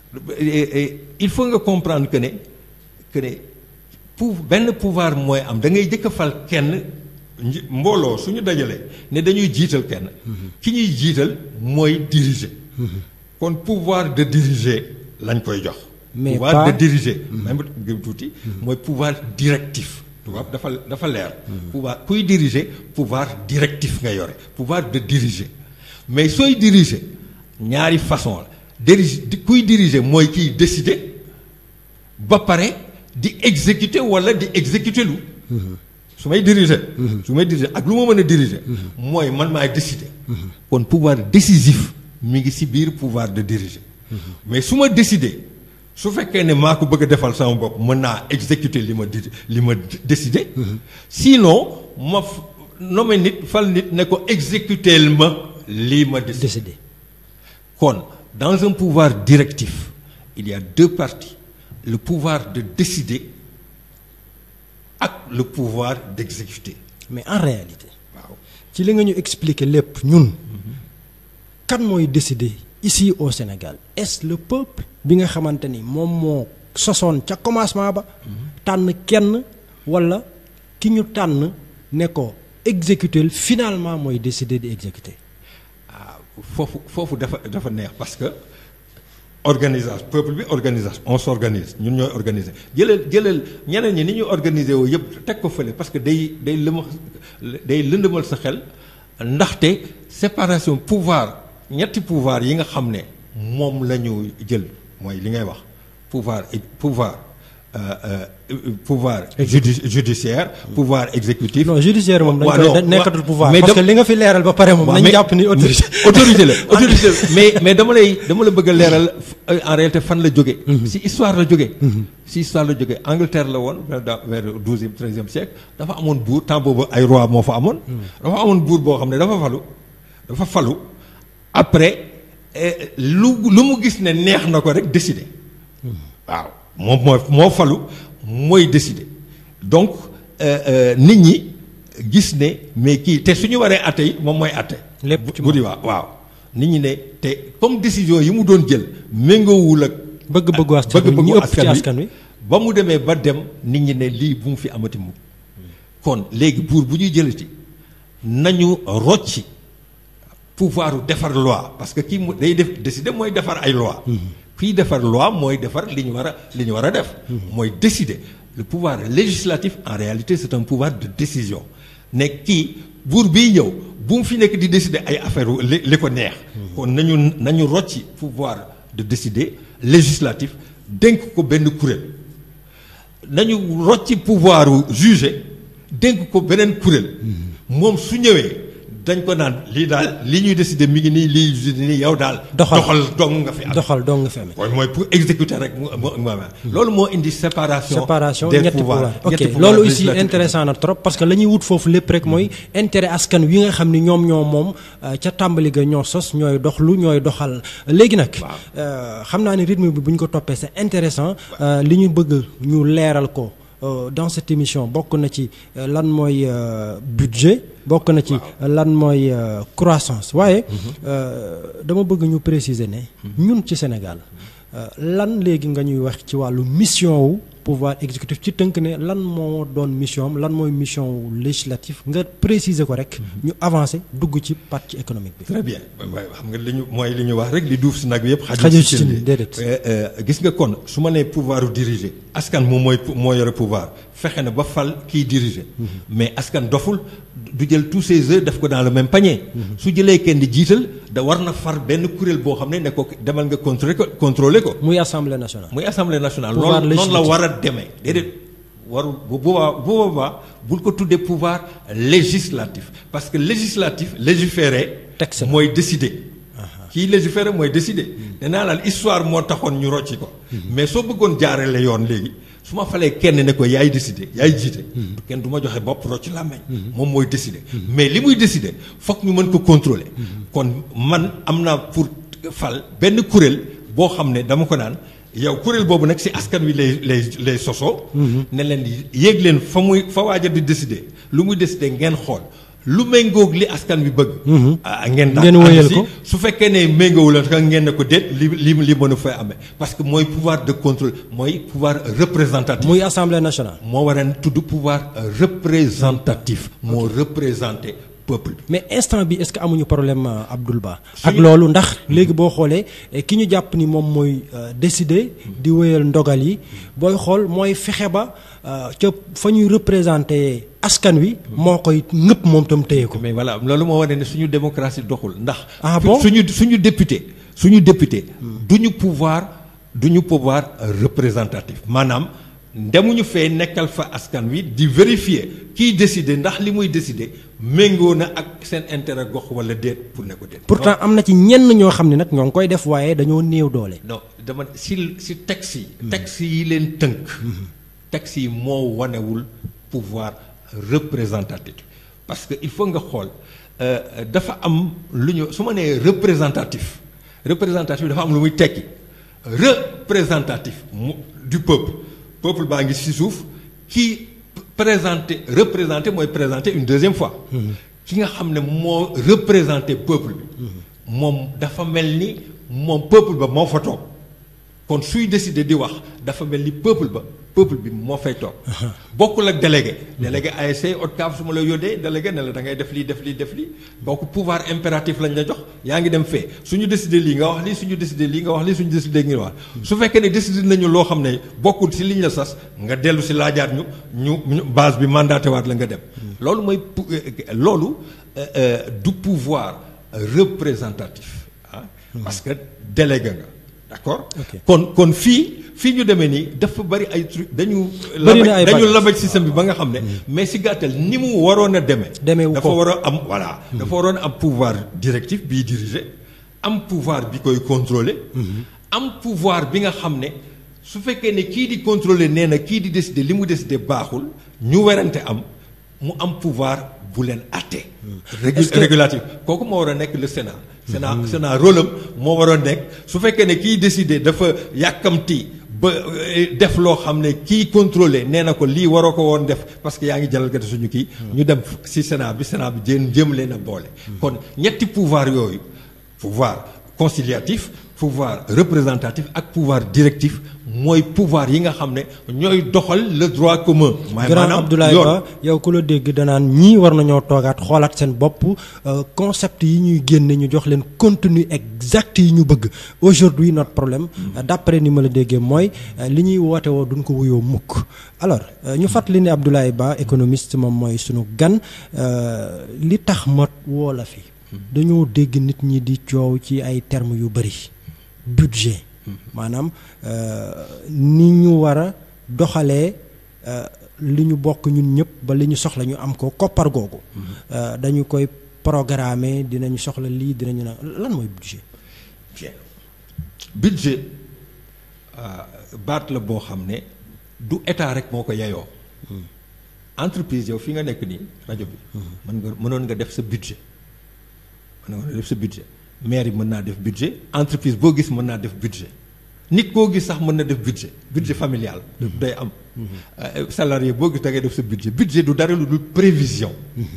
il faut nga comprendre que ne que ne pour benn pouvoir mooy am da ngay jëkk a fal kenn mbooloo suñu dajalee ne dañuy jiital kenn ki ñuy jiital mooy diriger kon pouvoir de diriger lañ koy jox mais pouvoir de diriger même gëm tuuti mooy pouvoir directif tubaab dafa dafa leer pouvoir kuy diriger pouvoir directif nga yore pouvoir de diriger mais sooy diriger ñaari façon la dirige kuy diriger mooy kiy décider ba pare di exécuter walla di exécuter lu su may diriger su may diriger ak lu ma mën a diriger mooy man maay décider kon pouvoir décisif mi ngi ci biir pouvoir de diriger mais su ma décider su fekkee ne maa ko bëgg a defal sama bopp mën naa exécuter li ma di li ma décider sinon ma nommé nit fal nit ne ko exécuter ma lii ma décider kon dans un pouvoir directif il y a deux parties le pouvoir de décider ak le pouvoir d'exécuter mais en réalité waaw ci li nga ñu expliquer lépp ñun kan mooy décider ici au Sénégal est-ce le peuple bi nga xamante ni moom moo sosoon ca commencement ba tànn kenn walla ki ñu tànn ne ko exécuter finalement mooy décider di exécuter ah foofu foofu dafa dafa neex parce que organisation peuple bi organisation on s'organise ñun ñooy organiser jëlal jëlal ñeneen ñi ni ñuy organiser woo yëpp teg ko fële parce que day day lëma day lëndëmal sa xel ndaxte séparation pouvoir ñetti pouvoir yi nga xam ne moom la ñu jël mooy li ngay wax pouvoir pouvoir euh, euh, pouvoir judi judiciaire pouvoir exécutif non judiciaire moom dañ waaw koy non, nekkatul pouvoir mais parce que dam- li nga fi leeral ba pare moom waaw, nañ mais- jàpp ni autorité autorité la autorité la mais mais dama lay dama la bëgg a leeral euh, en réalité fan la jóge si histoire la jóge si histoire la jóge Angleterre la woon vers da- vers douzième treizième siècle dafa amoon buur temps boobu ay roi moo fa amoon dafa amoon buur boo xam ne dafa falu dafa falu après eh, lu lu mu gis ne neex na ko rek décider waaw moom moo moo falu mooy décider donc euh, euh, nit ñi gis ne mais kii te suñu waree atte yi moom mooy atte Lépp ci bu di waaw waaw nit ñi ne te comme décision yi mu doon jël méngoowul ak bëgg-bëggu askan wi ñi ëpp ci askan wi ba mu demee ba dem nit ñi ne lii bu mu fi amati mu kon léegi buur bu ñuy jëlati nañu rocci pouvoir defar loi parce que kii mu day def décider mooy defar ay loi kii defar loi mooy defar li ñu war a li ñu war a def mooy décider le pouvoir législatif en réalité c'est un pouvoir de décision ne kii buur bii ñëw bu mu fi nekk di décider ay affaire li li ko neex kon nañu nañu rocci pouvoir de décider législatif dénk ko benn kuréel nañu rocci pouvoir juger dénk ko beneen kuréel moom su ñëwee dañ ko naan lii daal li ñuy décider mi ngi nii lii nii yow daal. doxal dong nga fi am doxal dong nga fi amee. mooy mooy pour exécuter rek mu mu loolu moo indi séparation. séparation des ñetti pouvoirs pouvoir ok ñetti pouvoir loolu aussi législatif. intéressant na trop parce que la ñuy wut foofu lépp rek mooy intérêt askan wi nga xam ni ñoom ñoo moom euh, ca tàmbali ga ñoo sos ñooy doxlu ñooy doxal léegi nag. euh, xam naa ni rythme bi bu ñu ko toppee c'est intéressant euh, li ñu bëgg ñu leeral ko. Euh, dans cette émission bokk na ci euh, lan mooy euh, budget bokk na ci lan mooy euh, croissance waaye euh, dama bëgg ñu préciser ne ñun ci Sénégal euh, lan léegi nga ñuy wax ci wàllu mission wu pouvoir exécutif ci tënk ne lan moo doon mission am lan mooy mission wu législatif nga préciser ko rek ñu avancer dugg ci partie économique bi très bien waaye xam nga li ñu mooy li ñu wax rek li duuf si nag bi yëpp. Xajul ci cin cin li. déedéet. Euh, euh, gis nga kon su ma nee pouvoir u diriger askan moom mooy moo yore pouvoir fexe na ba fal kiy diriger. mais askan doful du jël tous ses œufs def ko dans le même panier. su jëlee kenn di jiital da war na far benn kuréel boo xam ne ne ko demal nga contrôler ko contrôler ko. muy assemblée nationale muy assemblée nationale. Pouvoir loolu noonu la législatif. war a demee déedéet warul bu boobaa bu boobaa bul ko tuddee pouvoir législatif parce que législatif légiférer. Texte la. mooy décider. kii légiférer mooy décider. nee naa la histoire moo taxoon ñu rocci ko. mais soo bëggoon jaarale yoon léegi su ma falee kenn ne ko yaay décider yaay jiite. kenn du ma joxe bopp rocci làmmeñ moom mooy décider. mais li muy décider foog ñu mën ko contrôler. kon man am naa pour fal benn kuréel boo xam ne dama ko naan. yow kuréel boobu nag ci askan wi lay lay lay sosoo. ne leen yéeg leen fa muy fa waaja di décider lu muy décider ngeen xool lu méngoog li askan wi bëgg. ah ngeen daal Ngeen wéyal ànd si. ko. su fekkee ne méngoowul la ka ngeen ne ko déet li li li mën a fay amee parce que mooy pouvoir de contrôle mooy pouvoir représentatif. muy assemblée nationale moo war a tudd pouvoir représentatif. moo représenté peuple bi. mais instant bi est-ce que amuñu problème euh, Abdoul Ba ak Suñu- loolu ndax léegi boo xoolee eh, ki ñu jàpp ni moom mooy euh, décider di wéyal ndogal yi booy xool mooy fexe ba euh, ca fa ñuy représenter askan wi moo koy ñëpp moom tam téye ko mais voilà loolu moo wane ne suñu démocratie doxul ndax. Ah bon suñu suñu député suñu député. duñu pouvoir duñu pouvoir représentatif maanaam demuñu fee nekkal fa askan wi di vérifier kiy décider ndax li muy décider méngoo na ak seen intérêt gox wala déet pour ne ko déet. pourtant am na ci ñenn ñoo xam ne nag ñoo ngi koy def waaye dañoo néew doole non dama si si texte yi. texte yi leen tënk. texte yi moo wanewul pouvoir représentatif parce que il faut nga xool euh, dafa am lu ñu su ma nee représentatif représentatif dafa am lu muy tekki représentatif mu du peuple peuple baa ngi ci suuf kii présenté représenté mooy présenté une deuxième fois. ki nga xam ne moo représenté peuple bi. moom dafa mel ni moom peuple ba moo fa toog kon suy décider di wax dafa mel ni peuple ba peuple bi moo fay toog. bokkul ak délégué. délégué ASC ODCAV su ma la yónnee délégué ne la da ngay def lii def lii def lii bokk pouvoir impératif lañ la jox yaa ngi dem fee suñu décider lii nga wax lii suñu décider lii nga wax lii suñu décider nga wax. su fekkee ne décider nañu loo xam ne bokkul si liñ la sas nga dellu si laajaat ñu ñu ñu base bi mandaté waat la nga dem. loolu mooy pou- euh, loolu euh, euh, du pouvoir représentatif ah. parce que délégué nga d'accord. Ok. kon kon fii fii ñu demee nii dafa bari ay truc dañu. Bari na ay dañu bagages. labaj système bi ba nga xam ne. mais si gàttal ni mu waroon a demee. Demeewu dafa ko. war a am voilà. dafa waroon a am pouvoir directif bii diriger am pouvoir bi koy contrôler. am pouvoir bi nga xam ne su fekkee ne kii di contrôler nee na kii di décider li mu décider baaxul ñu werante am mu am pouvoir bu leen àtte. régu Est-ce que- régulatif kooku moo war a nekk le Sénat. Sénat Sénat rôle am moo waroon nekk su fekkee ne kiy décider dafa yàkkamti ba euh, def loo xam ne kii contrôler nee na ko lii waroo ko woon def parce que yaa ngi jalgati suñu kii. ñu dem ci Sénat bi Sénat bi jéem jéem leen a boole. kon ñetti pouvoir yooyu pouvoir conciliatif pouvoir représentatif ak pouvoir directif mooy pouvoir yi nga xam ne ñooy doxal le droit commun. mooy grand maanaam Abdoulaye yoon. Ba yow ku la dégg danaan ñii war nañoo toogaat xoolaat seen bopp euh, concept yi ñuy génne ñu jox leen contenu exact yi ñu bëgg aujourd'hui notre problème euh, d'après ni ma la déggee mooy euh, li ñuy woote woo duñ ko wuyoo mukk alors euh, ñu fàttali ne Abdoulaye Ba économiste moom mooy sunu gan euh, li tax ma woo la fi dañoo dégg nit ñi di coow ci ay termes yu bari budget maanaam euh, ni ñu war a doxalee euh, li ñu bokk ñun ñëpp ba li ñu soxla ñu am ko koppar googu euh, dañu koy programmer dinañu soxla lii dinañu na lan mooy budget bien budget ah, baat la boo xam ne du état rek moo ko yeyoo entreprise yow fi nga nekk nii rajo bi mën nga mënoon nga def sa budget mën nga def sa budget maire yi mën naa def budget entreprise boo gis mën naa def budget nit koo gis sax mën na def budget budget familial day am Euh, salarié boo gis da ngay def sa budget budget du dara lu dul prévision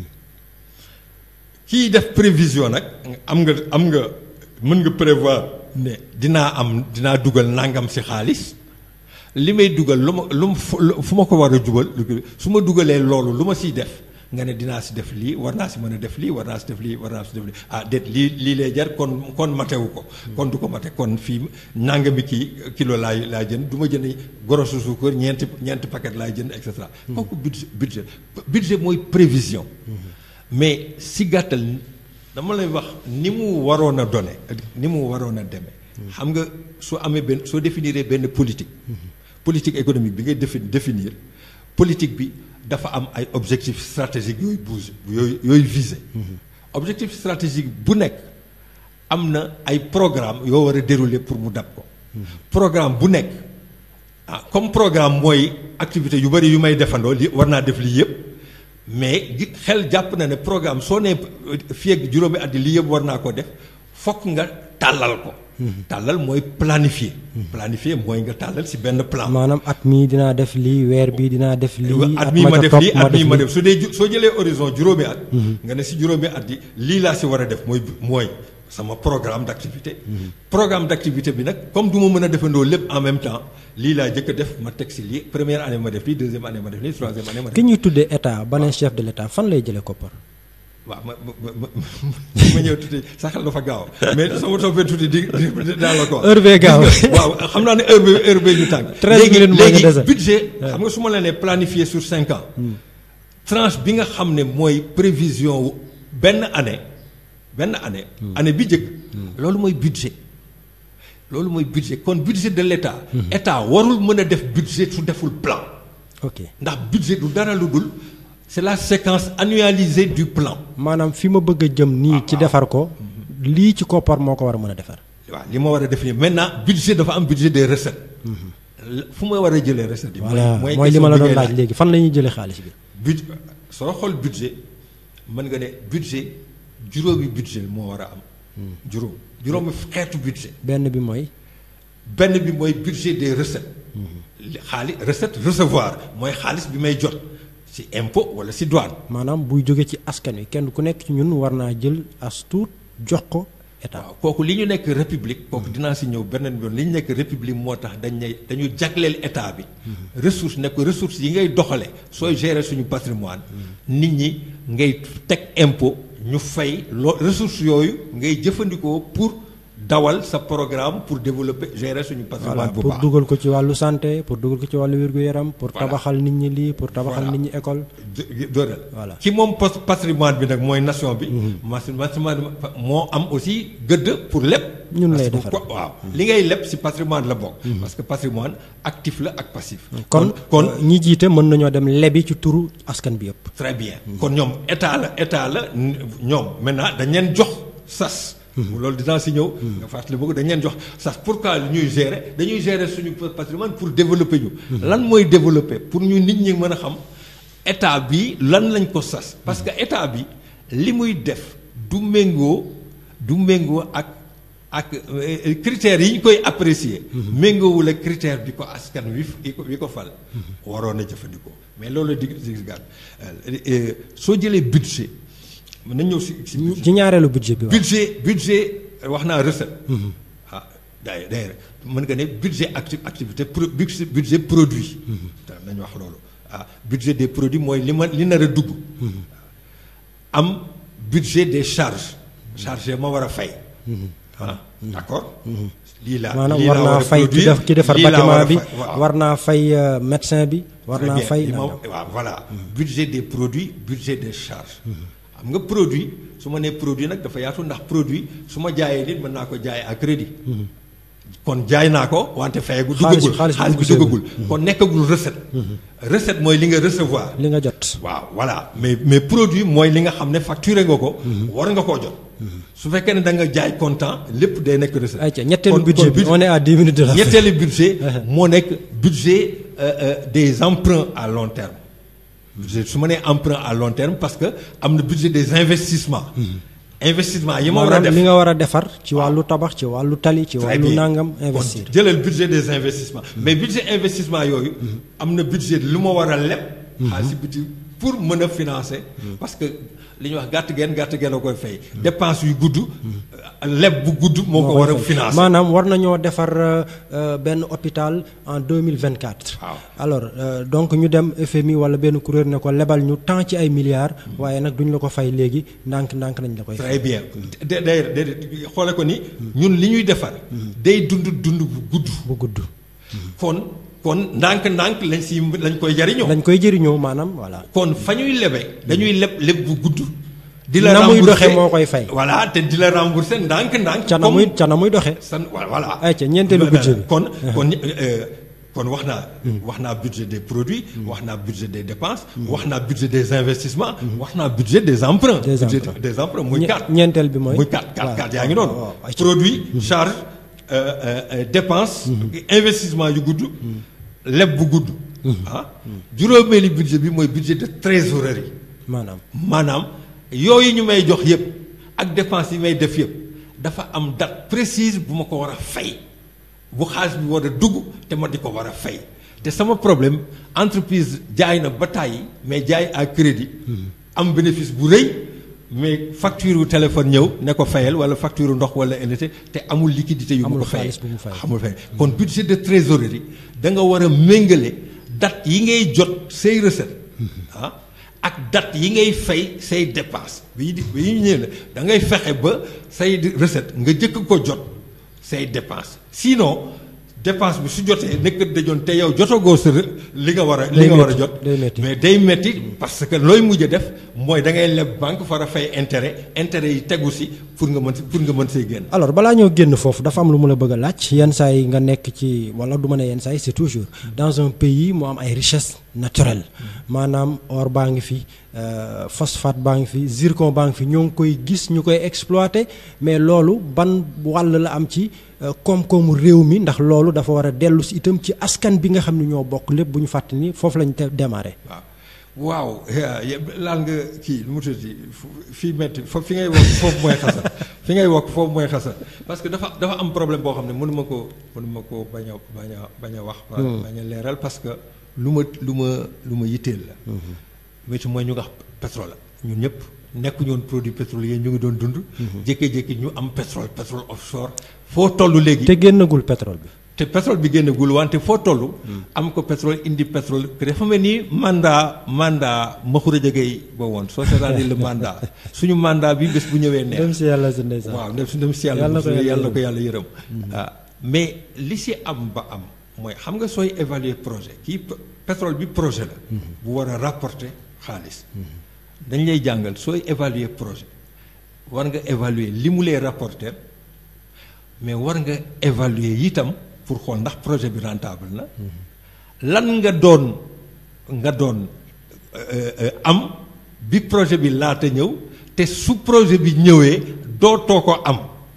kii def prévision nag am nga am nga mën nga prévoir ne dinaa am dinaa dugal nangam si xaalis li may dugal lu ma lu ma fu fu ma ko war a jubal su ma dugalee loolu lu ma siy def nga ne dinaa si def lii war naa si mën a def lii war naa si def lii war naa si def lii ah déet lii lii lay jar kon kon matewu ko kon du ko mate kon fii nangami kii kilo laay laay jënd du ma jënd gorosu suukar ñeenti ñeenti paquet laay jënd et cetera kooku budget budget budget mooy prévision mais si gàttal dama lay wax ni mu waroon a donné ni mu waroon a demee xam nga soo amee benn soo définir benn politique politique économique bi ngay défi définir politique bi dafa am ay objectifs stratégiques yooyu bouge yooyu yooyu visé objectif stratégique bu nekk am na ay programme yoo war a dérouler pour mu dab ko programme bu nekk ah comme programme mooy activité yu bëri yu may defandoo li war naa def lii yëpp mais gi xel jàpp na ne programme soo nee fii ak juróomi at lii yëpp war naa ko def fokk nga tàllal ko tàllal mooy planifier planifier mooy nga tàllal si benn plan maanaam at mii dinaa def lii weer bii dinaa def lii at mii ma def lii at mii ma def su dee ju- soo jëlee horizon juróomi at nga ne si juróomi at yi lii laa si war a def mooy mooy sama programme d'activité programme d'activité bi nag comme du ma mën a defandoo lépp en même temps lii laa jëkk a def ma teg si lii première année ma def lii deuxième année ma def lii troisième année ma def ki ñuy tuddee état ba ne chef de l'état fan lay jëlee koppar waaw ma ma ma ma ñëw tuuti sa xel dafa gaaw mais sama toppee tuuti di di daal la ko wax. Heure bee gaaw. waaw xam naa ne heure bi heure bee ñu tànk. Treize minutes moo ñu léegi dese. budget xam nga su ma la nee planifié sur cinq ans. tranche bi nga xam ne mooy prévision wu benn année benn année. année bi njëkk. loolu mooy budget. loolu mooy budget kon budget de l'État. État warul mën a def budget su deful plan. ok ndax budget du dara lu dul c'est la séquence annualisée du plan. maanaam fi ma bëgg a jëm nii ci defar ko lii ci koppar moo ko war a mën a defar waaw li ma war a def nii maintenant budget dafa am budget des recettes. fu ma war a jëlee recettes yi. voilà mooy li ma la doon laaj léegi fan la ñuy jëlee xaalis bi budget soo xool budget mën nga ne budget juróomi budget moo war a am. juróom juróomi xeetu budget. benn bi mooy benn bi mooy budget des recettes. li xaalis recette recevoir mooy xaalis bi may jot ci impôt wala ci douane. maanaam buy jóge ci askan wi kenn ku nekk ci ñun war naa jël as tuut jox ko état waaw kooku li ñu nekk république kooku dinaa si ñëw beneen yoon li ñu nekk république moo tax dañ ne dañu jagleel état bi ressource nekk ressources yi ngay doxale sooy gérer suñu patrimoine nit ñi ngay teg impôt ñu fay loo ressources yooyu ngay jëfandikoo pour dawal sa programme pour développer gérer suñu voilà patrimoine bu pour baax dugal ko ci wàllu santé pour dugal ko ci wàllu wér-gu-yaram pour Voilà. tabaxal nit ñi lii pour tabaxal Voilà. nit ñi école dooleel Voilà. ki moom pos- patrimoine bi nag mooy nation bi mas patrimoine moo am aussi gëdd pour lépp Ñun Parce lay que defar. ko- waaw li ngay lépp ci patrimoine la bokk parce que patrimoine actif la ak passif kon kon euh, ñi jiite mën nañoo dem lebi ci turu askan bi yëpp très bien kon ñoom état la état la n- ñoom maintenant dañ leen jox sas loolu dinaa si ñëw nga fàttali bëgg dañ leen jox sas pourquoi ñuy gérer dañuy gérer suñu patrimoine pour développer ñu lan mooy développer pour ñu nit ñi mën a xam état bi lan lañ ko sas parce que état bi li muy def du méngoo du méngoo ak ak euh, critères yi ñu koy apprécier méngoowul ak critère bi ko askan wi fi ko wi ko fal waroon a jëfandikoo mais loolu dig dig gàtt soo jëlee budget mën nañ ñëw si si budget ci ñaareelu budget bi waaw budget budget wax naa recette ah d'ailleurs d'ailleurs mën nga ne budget acti activité pro budget budget produit te nañu wax loolu ah budget des produits mooy li ma li nar a dugg am budget des charges charges ma war a fay ah d'accord lii laa maanaam lii war laa naa a fay ki produire, def ki defar lii laa war a bâtiment bi fay, waaw. war naa fay euh, médecin bi war Très naa bien. fay Li ma- nangam. waaw voilà budget des produits budget des charges xam nga produit su ma nee produit nag dafa yaatu ndax produit su ma jaayee nit mën naa ko jaayee à crédit kon jaay naa ko wante fayagu Xaalis bi- duggagul xaalis bi xaalis bi dugg duggagul kon nekkagul recette recette mooy li nga recevoir li nga jot waaw voilà mais mais produit mooy li nga xam ne facturé nga ko war nga koo jot su fekkee ne da nga jaay comptant lépp day nekk recette ayca ñetteelu Kon- budget kon bi on est à 10 minutes de la fin. ñetteelu budget moo nekk budget euh, euh, des emprunts à long terme budget su ma nee emprunt à long terme parce que am na budget des investissements investissement yi ma war a maanaam def li nga war a defar ci wàllu tabax ci wàllu tali ci Très wàllu bien. nangam Kon investir jëlal budget des investissements mais budget investissement yooyu am na budget lu ma war a leb xaalis budget pour mën a financer parce que li ñuy wax gàtt geen gàtt geen a koy fay dépense yu gudd leb bu gudd moo ko war a financer maanaam war nañoo defar euh, euh, benn hôpital en 2024 Waaw. alors euh, donc ñu dem FMI wala benn kuréel ne ko lebal ñu tant ci ay milliards waaye nag duñ la ko fay léegi ndànk ndànk nañ la koy fay très bien de d'ailleurs de xoole ko ni ñun li ñuy defar day dund dund bu gudd bu gudd kon kon ndànk-ndànk lañ si lañ koy jariñoo lañ koy jëriñoo maanaam voilà kon fa ñuy lebe dañuy leb leb bu gudd di la Na muy rembourser doxe moo koy fay. voilà te di la rembourser ndànk-ndànk ca na muy ca na muy doxe san voilà Ayca, ñeenteelu budget bi. kon kon euh, kon wax naa wax naa budget des produits wax naa budget des dépenses wax naa budget des investissements wax naa budget des emprunts Des budget emprunts. des emprunts muy Ñe- quatre ñeenteel bi mooy muy quatre quatre waaw, quatre yaa ngi waaw, noonu waaw, ayca. produit charge euh, euh, euh, dépense investissement yu gudd leb bu gudd ah juróomeeli budget bi mooy budget de trésorerie maanaam maanaam yooyu ñu may jox yëpp ak dépense yi may def yëpp dafa am date précise bu ma ko war a fay bu xaalis bi war a dugg te ma di ko war a fay te sama problème entreprise jaay na ba tàyyi mais jaay à crédit am bénéfice bu rëy mais facture wu téléphone ñëw ne ko fayal wala facture wu ndox wala électricité te amul liquidité yu ma Amul ko fayee xaalis bu mu fay. amul fay kon budget de trésorerie da nga war a méngale date yi ngay jot say recette ah ak date yi ngay fay say dépense bi di bi ñu ñëwee la da ngay fexe ba say di- recette nga jëkk ko jot say dépense sinon dépense bi su jotee nekk dajoon te yow jotagoo sa re- li nga war a li Day nga war a metti, jot day metti. mais day metti parce que looy mujj a def mooy da ngay leb banque far a fay intérêt intérêt yi tegu si pour nga mën si pour nga mën see génn alors balaa ñoo génn foofu dafa am lu mu la bëgg a laaj yenn saa yi nga nekk ci wala du ma ne yenn saa yi c'est toujours dans un pays mu am ay richesses naturelles maanaam or baa ngi fi euh, phosphate baa ngi fi zircon baa ngi fi ñoo ngi koy gis ñu koy exploiter mais loolu ban wàll la am ci euh, koom-koomu réew mi ndax loolu dafa war a dellu si itam ci askan bi nga xam ne ñoo bokk lépp bu ñu fàtte ni foofu lañ te démarré. waaw waaw laal nga kii lu mu tuddati fii metti foofu fi ngay wokk foofu mooy xasal fi ngay wokk foofu mooy xasal parce que dafa dafa am problème boo xam ne mënuma ko mënuma ko bañ a bañ a bañ a wax bañ a leeral parce que lu ma lu ma lu ma yitteel la métti mooy ñu nga xam pétrole la ñun ñëpp nekkuñu woon produit pétrolier ñu ngi doon dund jékki-jékki ñu am pétrole pétrole offshore foo toll léegi te génnagul pétrole bi. te pétrole bi génnagul wante foo toll. am ko pétrole indi pétrole que dafa mel ni mandat mandat Makhoury Diagueye ba woon soo seetaanee le mandat suñu mandat bi bés bu ñëwee neex. dem si yàlla si ndeysaan. waaw dem si dem si yàlla Yàlla na ko yàlla yàlla na ko yàlla yërëm. ah mais li si am ba am mooy xam nga sooy évaluer projet kii p- pétrole bi projet la. bu war a rapporter xaalis. dañ lay jàngal sooy évaluer projet war nga évaluer li mu lay rapporter mais war nga évaluer itam pour xool ndax projet bi rentable na lan nga doon nga doon euh, euh, am bi projet bi laata ñëw te su projet bi ñëwee dootoo ko am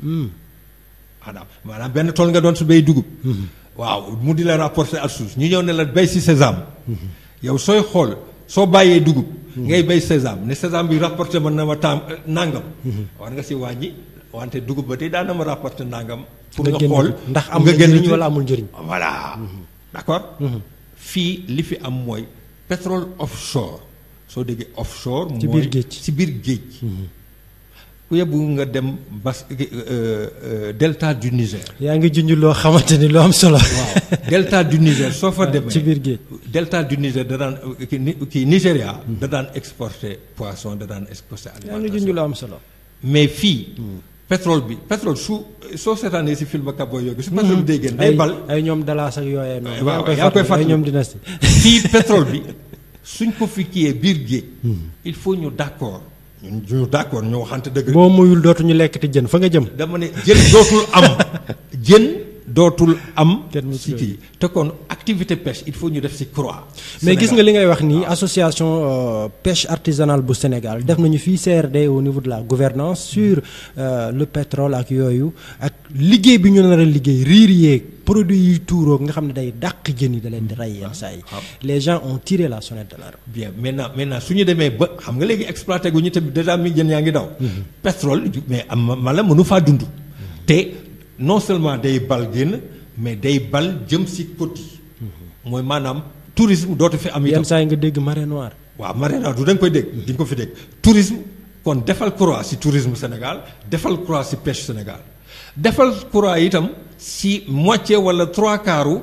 maanaam maanaam benn tool nga doon su bay dugub waaw mu di la rapporter ak suuf ñu ñëw ne la bay si sésame yow sooy xool soo bàyyee dugub ngay bay sésame ne sésame bi rapporter man na ma tam nangam war nga si wàññi wante dugub ba tey daan na ma rapporter nangam pour Nga nga génn xool ndax am nga na génn njëriñ ci- wala amul njëriñ. voilà d'accord fii li fi am mooy pétrole offshore soo déggee offshore Ci mooy biir géej. ci biir géej ku yebbu nga dem bas euh, euh, delta du Niger yaa ngi junj loo xamante ni lu am solo. waaw delta du Niger soo fa demee ci biir géej. delta du Niger da daan kii ni- kii Nigéria da daan exporter poisson da daan exporter yaa ngi alimentation junj lu am solo. mais fii pétrole bi pétrole su soo seetaanee si film Cabo yooyu su pétrole bi day génn day ay bal ay ñoom dalaas ak yooyee noonu. waaw yaa yaa koy ay fàttali. ñoom dynastie. fii pétrole bi suñ ko fi kiyee biir géej il faut ñu d'accord ñun ñu d'accord ñu waxante dëgg boo muyul dootuñu lekk te jën fa nga jëm. dama ne jën dootul am jën dootul am. Kenn mu si kii te kon activité pêche il faut ñu def si croix. mais gis nga li ngay wax nii association euh, pêche artisanale bu Sénégal def nañu fii CRD au niveau de la gouvernance sur euh, le pétrole ak yooyu ak liggéey bi ñu nar a liggéey riir yeeg produits yi tuuroo nga xam ne day dàq jën yi da leen di rey yenn saa yi les gens ont tiré la sonnette d'alarme bien maintenant maintenant su ñu demee ba xam nga léegi exploité gu ñu tamit déjà mi jën yaa ngi daw. pétrole mais am mala mënu faa dund. te non seulement day bal génn mais day bal jëm si côte yi. mooy maanaam tourisme dootu fi am itam. yenn saa yi nga dégg marée noire waaw marée noire du da nga koy dégg di nga ko fi dégg tourisme kon defal croix ci tourisme Sénégal defal croix ci pêche Sénégal defal croix itam ci moitié wala trois quarts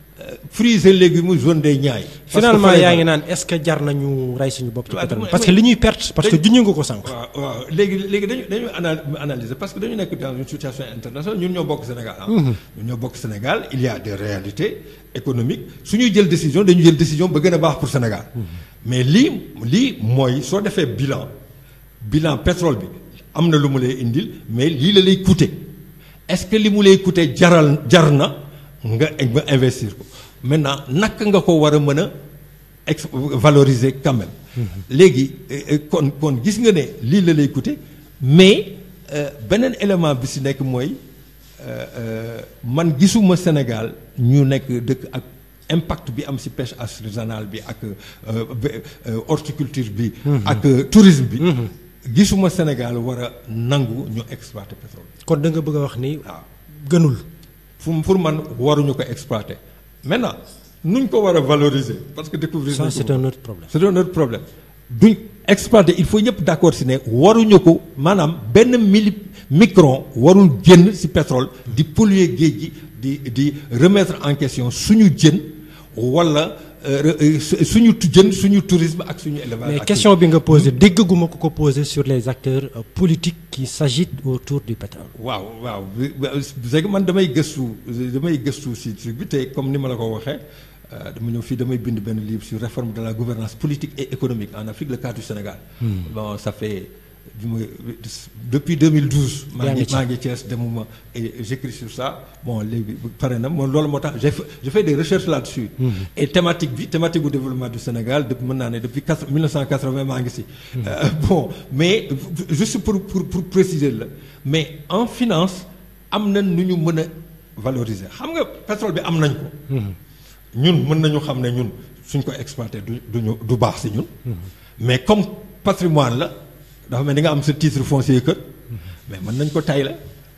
fruits et légumes zone des Niayes. finalement yaa ngi naan est-ce que jar nañu rey suñu bopp ci waaw, pétrole mais- parce que li ñuy perte parce que dañ- juñu nga ko sànq waaw waaw léegi léegi dañu dañu ana- analyser parce que dañu nekk dans une situation internationale ñun ñoo bokk Sénégal ah. ñun ñoo bokk Sénégal il y a des réalités économiques su ñuy jël décision dañu jël décision ba gën a baax pour Sénégal. mais lii lii mooy soo defee bilan bilan pétrole bi am na lu mu lay indil mais lii la lay coûter est-ce que li mu lay coûter jaral jar na nga nga investir ko maintenant naka nga ko war a mën a ex valoriser quand même. léegi euh, euh, kon kon gis nga ne lii la lay coûter mais euh, beneen élément bi si nekk mooy euh, euh, man gisuma Sénégal ñu nekk dëkk ak impact bi am si pêche artisanale bi ak euh, be- euh, horticulture bi. ak euh, tourisme bi. gisuma Sénégal war a nangu ñu exploiter pétrole. kon da nga bëgg a wax ni waaw gënul fu pour man waruñu ko exploiter maintenant nuñ ko war a valoriser parce que découvrir ça nañ ko c'est un autre problème c'est un autre problème duñ exploiter il faut ñëpp d'accord si ne waruñu ko maanaam benn mili micron warul génn si pétrole di polluer géej gi di di remettre en question suñu jën wala euh, euh, su- suñu tu- jën suñu tourisme ak suñu élevage. mais ak question bi nga posé déggaguma ko ko posé sur les acteurs euh, politiques qui s'agitent autour du pétrole waaw waaw c'est que man damay gëstu damay gëstu si truc bi te comme ni ma la ko waxee euh, dama ñëw fii damay bind benn livre sur réforme de la gouvernance politique et économique en Afrique le cas du Sénégal. bon ça fait bi ma depuis 2012. maa Yaa ngi ngi ci. maa ngi Thiès demuma et j'écris sur ça bon léegi pare na moom loolu moo tax j'ai fait je fais des recherches là-dessus. et thématique bi thématique bu développement du Sénégal depuis mën naa ne depuis quatre 1980 maa ngi si. Euh, bon mais juste pour pour pour préciser la mais en finance am na nu ñu mën a valoriser xam nga pétrole bi am nañ ko. ñun mën nañu xam ne ñun suñ ko exploité du duñu du baax si ñun. mais comme patrimoine la dafa mel ni nga am sa titre foncier kër. mais mën nañ ko tayle.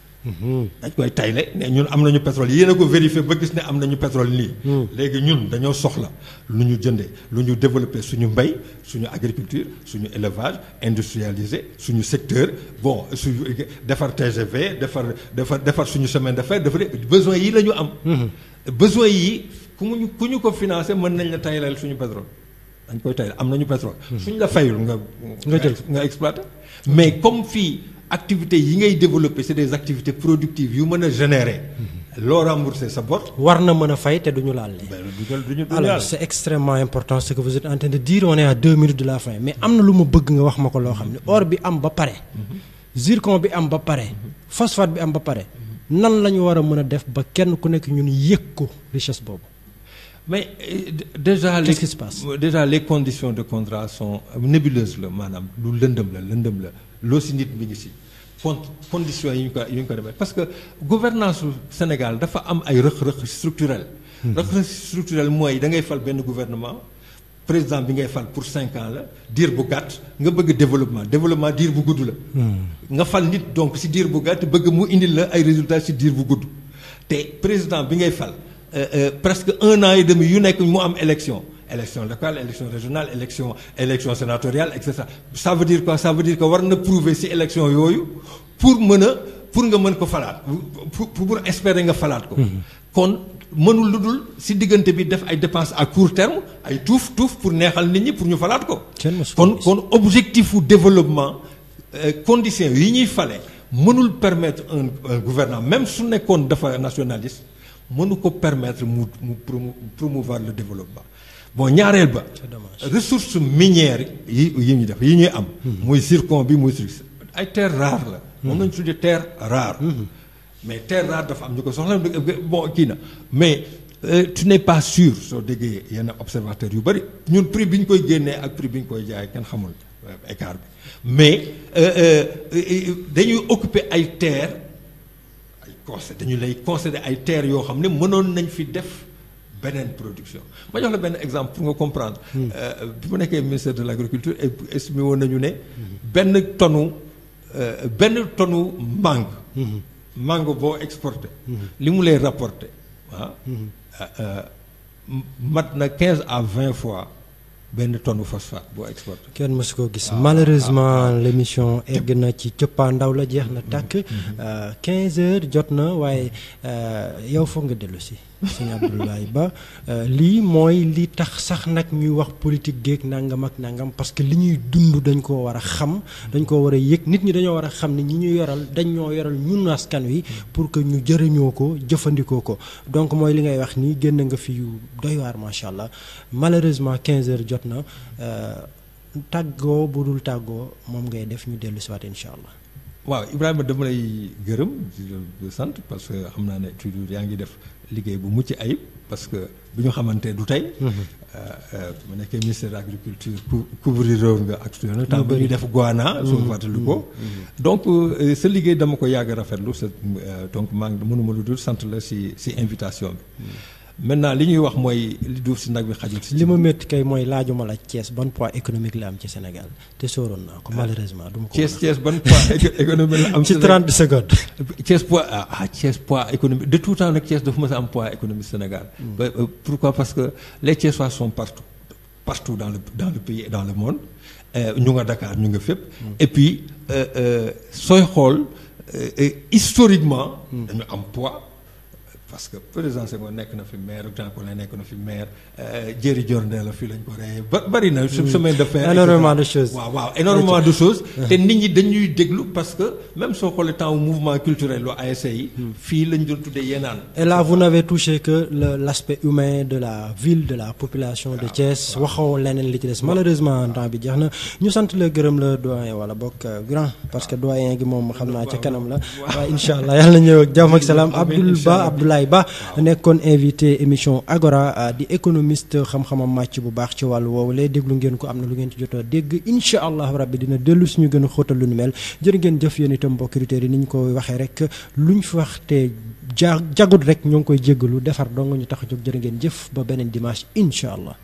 dañ koy tayle ne ñun am nañu pétrole yéen a ko vérifié ba gis ne am nañu pétrole nii. léegi ñun dañoo soxla lu ñu jëndee lu ñu développé suñu mbay suñu agriculture suñu élevage industrialisé suñu secteur bon suñu defar TGV defar defar defar suñu chemin de fer defar besoin yi la ñu am. besoin yi ku ñu ku ñu ko financé mën nañ la taylal suñu pétrole. dañ koy tayle am nañu pétrole. suñ la fayul nga. Nga jël nga exploité mais comme fii activités yi ngay développer c'est des activités productives yu mën a générer. loo rembourser sa bor. war na mën a fay te duñu laal lee ben du ñu du ñu du alors c'est extrêmement important ce que vous êtes en train de dire on est à deux minutes de la fin mais am na lu ma bëgg nga wax ma ko loo xam ne or bi am ba pare zircon bi am ba pare phosphate bi am ba pare nan la ñu war a mën a def ba kenn ku nekk ñun yëg ko richesse boobu mais euh, d- déjà les Qu'est-ce qui se passe déjà les conditions de contrat sont nébuleuses la maanaam lu lëndëm la lëndëm la loo si nit mi ngi si con conditions yi ñu ko yi ñu ko defee parce que gouvernance su Sénégal dafa am ay rëq-rëq structurel rëq-rëq structurel mooy da ngay fal benn gouvernement président bi ngay fal pour cinq ans la diir bu gàtt nga bëgg développement développement diir bu gudd la nga fal nit donc si diir bu gàtt bëgg mu indil la ay résultats si diir bu gudd te président bi ngay fal euh, euh, presque un an et demi yu nekk mu am élection élection locale élection régionale élection élection sénatoriale et cetera ça veut dire quoi ça veut dire que war na prouver ci élection yooyu pour mën a pour nga mën ko falaat pour pour espérer nga falaat ko. kon mënul lu dul ci diggante bi def ay dépenses à court terme ay tuuf tuuf pour neexal nit ñi pour ñu falaat ko. Kenn mësu ko kon gis. kon objectif u développement euh, conditions yi ñuy fale mënul permettre un un gouvernement même su nekkoon dafa nationaliste mënu ko permettre mu mu promo- promouvoir le développement bon ñaareel ba. C'est dommage. ressources minières yi yi ñuy def yi ñuy am. muy zircon bi muy truc ay terres rares la. moom lañu tuddee terre rare. mais terre rare dafa am ñu ko soxla bon kii na mais tu n'es pas sûr soo déggee yenn observateur yu bëri ñun prix bi ñu koy génnee ak prix bi ñu koy jaay kenn xamul écart bi mais dañuy occuper ay terre ay concé dañu lay concéder ay terres yoo xam ne mënoon nañ fi def beneen production ma jox la benn exemple pour nga comprendre. bi mu nekkee ministère de l' agriculture estimé woon nañu ne. benn tonnu benn tonnu mangue. mangue boo exporté. li mu lay rapporté ah. mat na quinze à vingt fois benn tonne phosphate boo exporté. kenn mësu ko gis malheureusement l' émission egg na ci cëppaandaw la jeex na tàkk. 15 heures jot na waaye yow foog nga dellu si. sëñ Abdoulaye Ba lii mooy li tax sax nag ñuy wax politique géeg nangam ak nangam parce que li ñuy dund dañ koo war a xam dañ koo war a yëg nit ñi dañoo war a xam ne ñi ñu yoral dañ ñoo yoral ñun askan wi pour que ñu jëriñoo ko jëfandikoo ko donc mooy li ngay wax nii génn nga fi yu doy waar macha allah malheureusement 15 heures jot na tàggoo bu dul tàggoo moom ngay def ñu dellu si waat incha allah. waaw Ibrahima dama lay gërëm di sant parce que xam naa ne toujours yaa ngi def liggéey bu mucc ayib parce que bu ñu xamante du tey. mu nekkee ministère de l' agriculture couvrir réew nga actuellement temps ba ñuy def Goana. su ma fàttali ko. donc sa liggéey dama ko yàgg rafetlu sa donc maa ngi mënuma lu dul sant la si si invitation bi. maintenant li ñuy wax mooy li duuf si nag bi xajul si. li ma métti kay mooy laajuma la Thiès ban poids économique la am ci Sénégal te sóoroon naa ko malheureusement. du ma ko Thiès Thiès ban poids économique la am. ci 30 secondes. Thiès poids ah Thiès poids économique de tout temps nag Thiès dafa mës a am poids économique Sénégal. pourquoi parce que les Thiessois sont partout partout dans le dans le pays et dans le monde ñu nga Dakar ñu nga fépp. et puis sooy xool historiquement. dañu am poids. parce que président Senghor nekk na fi maire Jean Collin nekk na fi maire Jéeri Jornde la fii lañ ko reyee ba bari na. chemin de fer énormément de choses. waaw waaw énormément de choses. te nit ñi dañuy déglu parce que même soo xoolee temps mouvement culturel lu ASC yi. fii lañ doon tuddee yenaan. et là vous n'avez touché que le l' aspect humain de la ville de la population de Thiès waxoo leneen li ci des malheureusement temps bi jeex na ñu sant la gërëm la doyen wala bokk grand parce que doyen gi moom xam naa ca kanam la. waaye incha allah yàlla na ñëw ak jàmm ak salaam Abdoul Ba Abdoulaye Ba nekkoon invité émission Agora di économiste xam-xamam màcc bu baax ci wàllu woowu lay déglu ngeen ko am na lu ngeen ci jot a dégg incha allah rabbi dina dellu suñu gën a xóotal lu nu mel jërë ngeen jëf yéen itam mbokki auditeurs yi ni ñu ko waxee rek luñ fi wax te ja jagut rek ñoo ngi koy jéggalu defar dong ñu tax a jóg jërë ngeen jëf ba beneen dimanche incha allah.